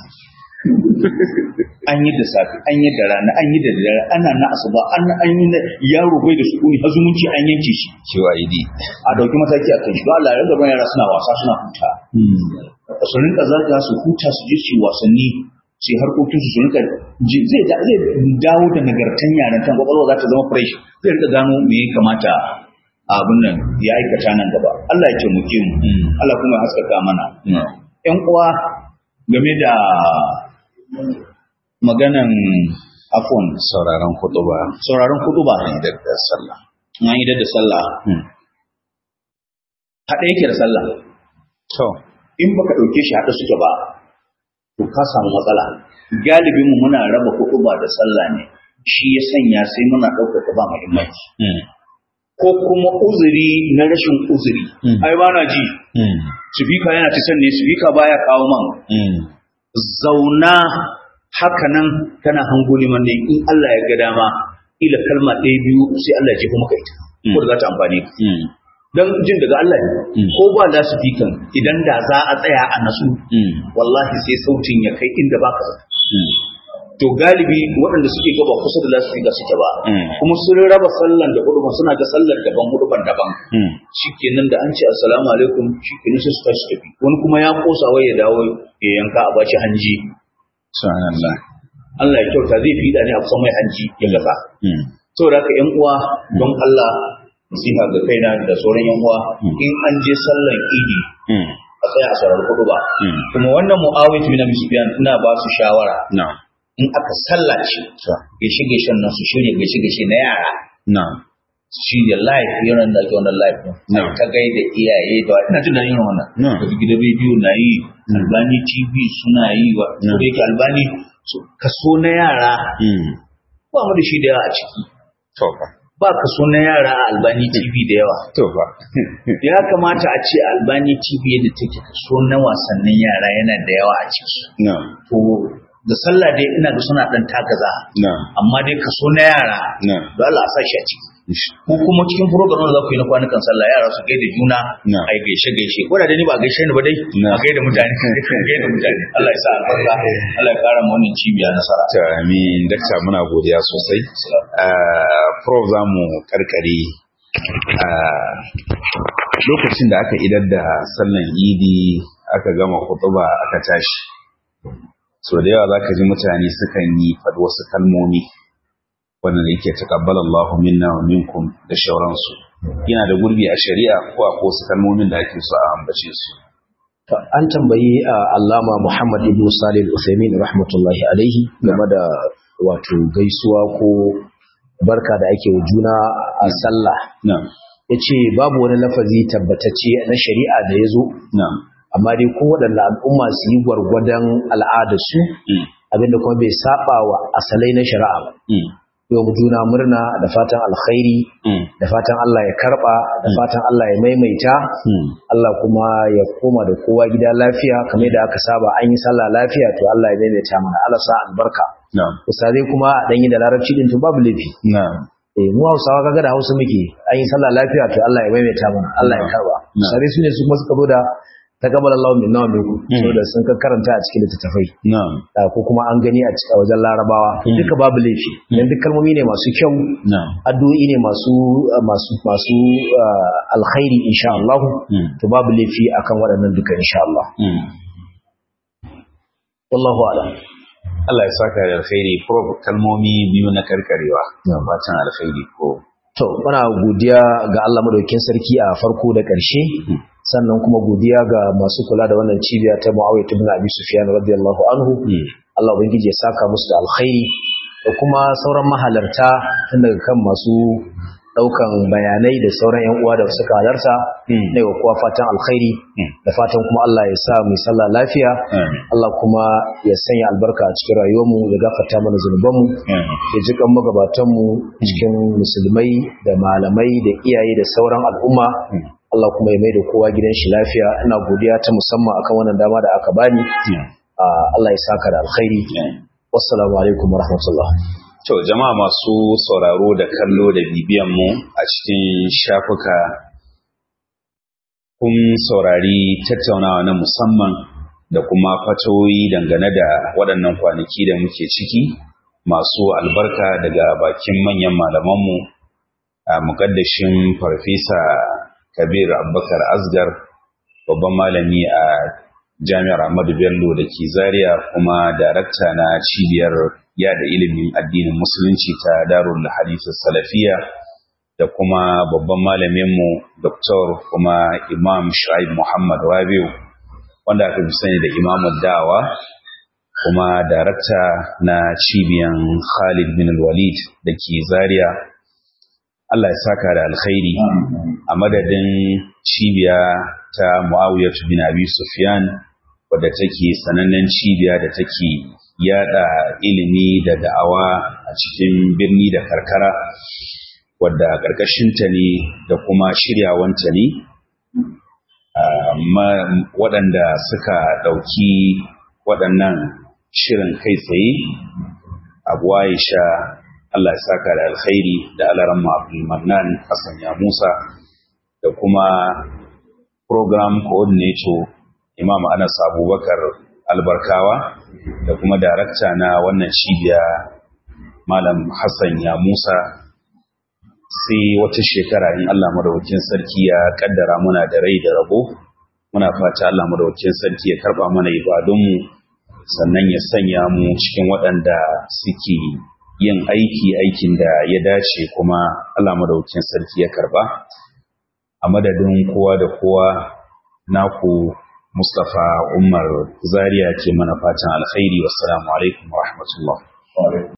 an yi da safi an yi da rana an yi da dare ana na asuba an an yi na yaro bai da sukuni har zumunci an yanke shi QID. a dauki mataki a kan shi ba Allah ya rinka bayan yara suna wasa suna huta Mm. su rinka zaga su huta su je su yi wasanni su yi harkokin su su rinka ji- zai da- zai dawo da nagartan yaran kan kwakwalwa za ta zama fresh zai rinka gano me ya kamata a abin nan ya aikata nan gaba Allah ya taimake mu Mm. Allah kuma ya haskaka mana Na'am. ƴan uwa game da maganan afon Sauraron kuɗuba. sauraron kudu ba Idan da sallah. na idar da sallah Mm. haɗe yake da sallah To. in baka ɗauke shi haɗe suke ba to ka samu matsala galibin mu muna raba kuɗu ba da sallah ne shi ya sanya sai muna ɗaukar ta ba muhimmanci Mm. ko kuma uzuri na rashin uzuri Mm. ai ba na ji Mm. sifika yana ta ne sifika baya kawo man Mm. zauna haka nan kana hango liman ne in Allah ya ga dama ila kalma ɗaya biyu sai Allah ya jefa maka ita ko da za ta amfane ka Mm. dan jin daga Allah ne Mm. ko ba da sifikan idan da za a tsaya a nasu Mm. wallahi sai sautin ya kai inda baka zato Mm. to galibi waɗanda suke gaba kusa da lasifika suke ba Mm. kuma sun raba sallan da huduban suna ga sallar daban huduban daban Mm. shikenan da an ce assalamu alaikum shikenan sai su tashi tafi wani kuma ya kosa wai ya dawo ya yanka a bashi hanji Subhanallah. Allah ya kyauta zai fi da ne a kusan mai hanji ya gaba Mm. saboda haka yan uwa don Allah nasiha ga kaina da sauran yan uwa Mm. in an je sallan idi Mm. a tsaya a saurari hudu ba Mm. kuma wannan mu'awiyatu bin abi sufyan ina ba su shawara Na'am. in aka sallace To. gaishe gaishen nan su shirya gaishe gaishe na yara Na'am. shi da live yaran da ake wannan live din No. ta gaida iyaye da ina jin daɗin irin wannan No. da gidan rediyo na yi albani tv suna yi wa No. ko da yake albani su- kaso na yara Mm. ba mu da shi da yawa a ciki To fa. ba kaso na yara a albani tv da yawa To fa. ya kamata a ce albani tv yadda take kaso na wasannin yara yana da yawa a ciki Na'am. to da sallah dai ina da suna dan tagaza Na'am. amma dai kaso na yara Na'am. da Allah a sa shi a ciki ko kuma cikin program da za ku yi na kwanukan sallah yara su gaida juna Na. ai gaishe gaishe ko da dai ni ba gaishe ni ba dai Na. a gaida mutane gaida mutane Allah ya sa albarka Allah ya kara mu wannan cibiya nasara To, amin. Dakta muna godiya sosai. Ah, Prof za mu karkare ah, lokacin da aka idar da sallan idi aka gama kutuba aka tashi. So da yawa za ka ji mutane sukan yi faɗi wasu kalmomi wanda yake taqabbala Allahu minna wa minkum da shauransu. Yana da gurbi a shari'a ko akwai wasu kalmomin da ake so a ambace su. To, an tambayi a allama Muhammad ibn Salih al-Uthaymin rahmatullahi alaihi game da wato gaisuwa ko barka da ake wa juna a sallah Na'am. yace babu wani lafazi tabbatacce na shari'a da ya zo Na'am. amma dai ko waɗanda al'umma su yi gwargwadon al'adarsu Mm. abinda kuma bai saba wa asalai na shari'a ba yau juna murna da fatan alkhairi da fatan Allah ya karba da fatan Allah ya maimaita Allah kuma ya koma da kowa gida lafiya kamar da aka saba an yi sallah lafiya to Allah ya maimaita mana Allah sa albarka ustazai kuma a danyi da larabci din to babu laifi eh mu Hausawa kaga da Hausa muke an yi sallah lafiya to Allah ya maimaita mana Allah ya karba ustazai sune su kuma suka zo da taqabbal Allahu minna wa minkum saboda sun ka karanta a cikin littattafai na'am ko kuma an gani a cikin wajen Larabawa duka babu laifi dan duk kalmomi ne masu kyau na'am addu'o'i ne masu masu masu alkhairi insha Allah to babu laifi akan waɗannan duka insha Allah wallahu a'lam Allah ya saka da alkhairi prof kalmomi biyu na karkarewa fatan alkhairi ko to muna godiya ga Allah madaukakin sarki a farko da ƙarshe sannan kuma godiya ga masu kula da wannan cibiya ta Muawiya ibn Abi Sufyan radiyallahu anhu Allah ubangiji ya saka musu da alkhairi da kuma sauran mahalarta tun daga kan masu daukan bayanai da sauran yan uwa da suka halarta ne wa kowa fatan alkhairi da fatan kuma Allah ya sa mu sallah lafiya Allah kuma ya sanya albarka a cikin rayuwarmu ya gafarta mana zunubanmu ya ji kan magabatanmu cikin musulmai da malamai da iyaye da sauran al'umma Allah kuma ya mai da kowa gidan shi lafiya ina godiya ta musamman akan wannan dama da aka bani Allah ya saka da alkhairi wassalamu alaikum warahmatullah To jama'a masu sauraro da kallo da bibiyan mu a cikin shafuka kun saurari tattaunawa na musamman da kuma fatoyi dangane da waɗannan kwanaki da muke ciki masu albarka daga bakin manyan malamanmu a muƙaddashin farfesa kabir abubakar asgar babban malami a jami'ar ahmadu bello da ke zaria kuma darakta na cibiyar yada ilimin addinin musulunci ta darul hadith salafiya da kuma babban malaminmu doktor kuma imam shu'aib muhammad rabiu wanda aka fi sani da imamu da'awa kuma darakta na cibiyan khalid bin walid da ke zaria Allah ya saka da alkhairi a madadin cibiya ta muawiyatu bin abi sufyan wadda take sanannen cibiya da take yada ilimi da da'awa a cikin birni da karkara wadda ƙarƙashinta ne da kuma shiryawanta ne waɗanda suka ɗauki waɗannan shirin kai tsaye abu aisha Allah ya saka da alkhairi da alaran Abdulmanan Hassan ya Musa da kuma program coordinator Imam Anas Abubakar Albarkawa da kuma darakta na wannan cibiya Malam Hassan ya Musa sai wata shekara in Allah madaukakin sarki ya kaddara muna da rai da rabo muna fata Allah madaukakin sarki ya karba mana ibadunmu sannan ya sanya mu cikin waɗanda suke yin aiki aikin da ya dace kuma Allah madaukakin sarki ya karba a madadin kowa da kowa naku Mustapha Umar Zaria ke mana fatan alkhairi wassalamu alaikum wa rahmatullah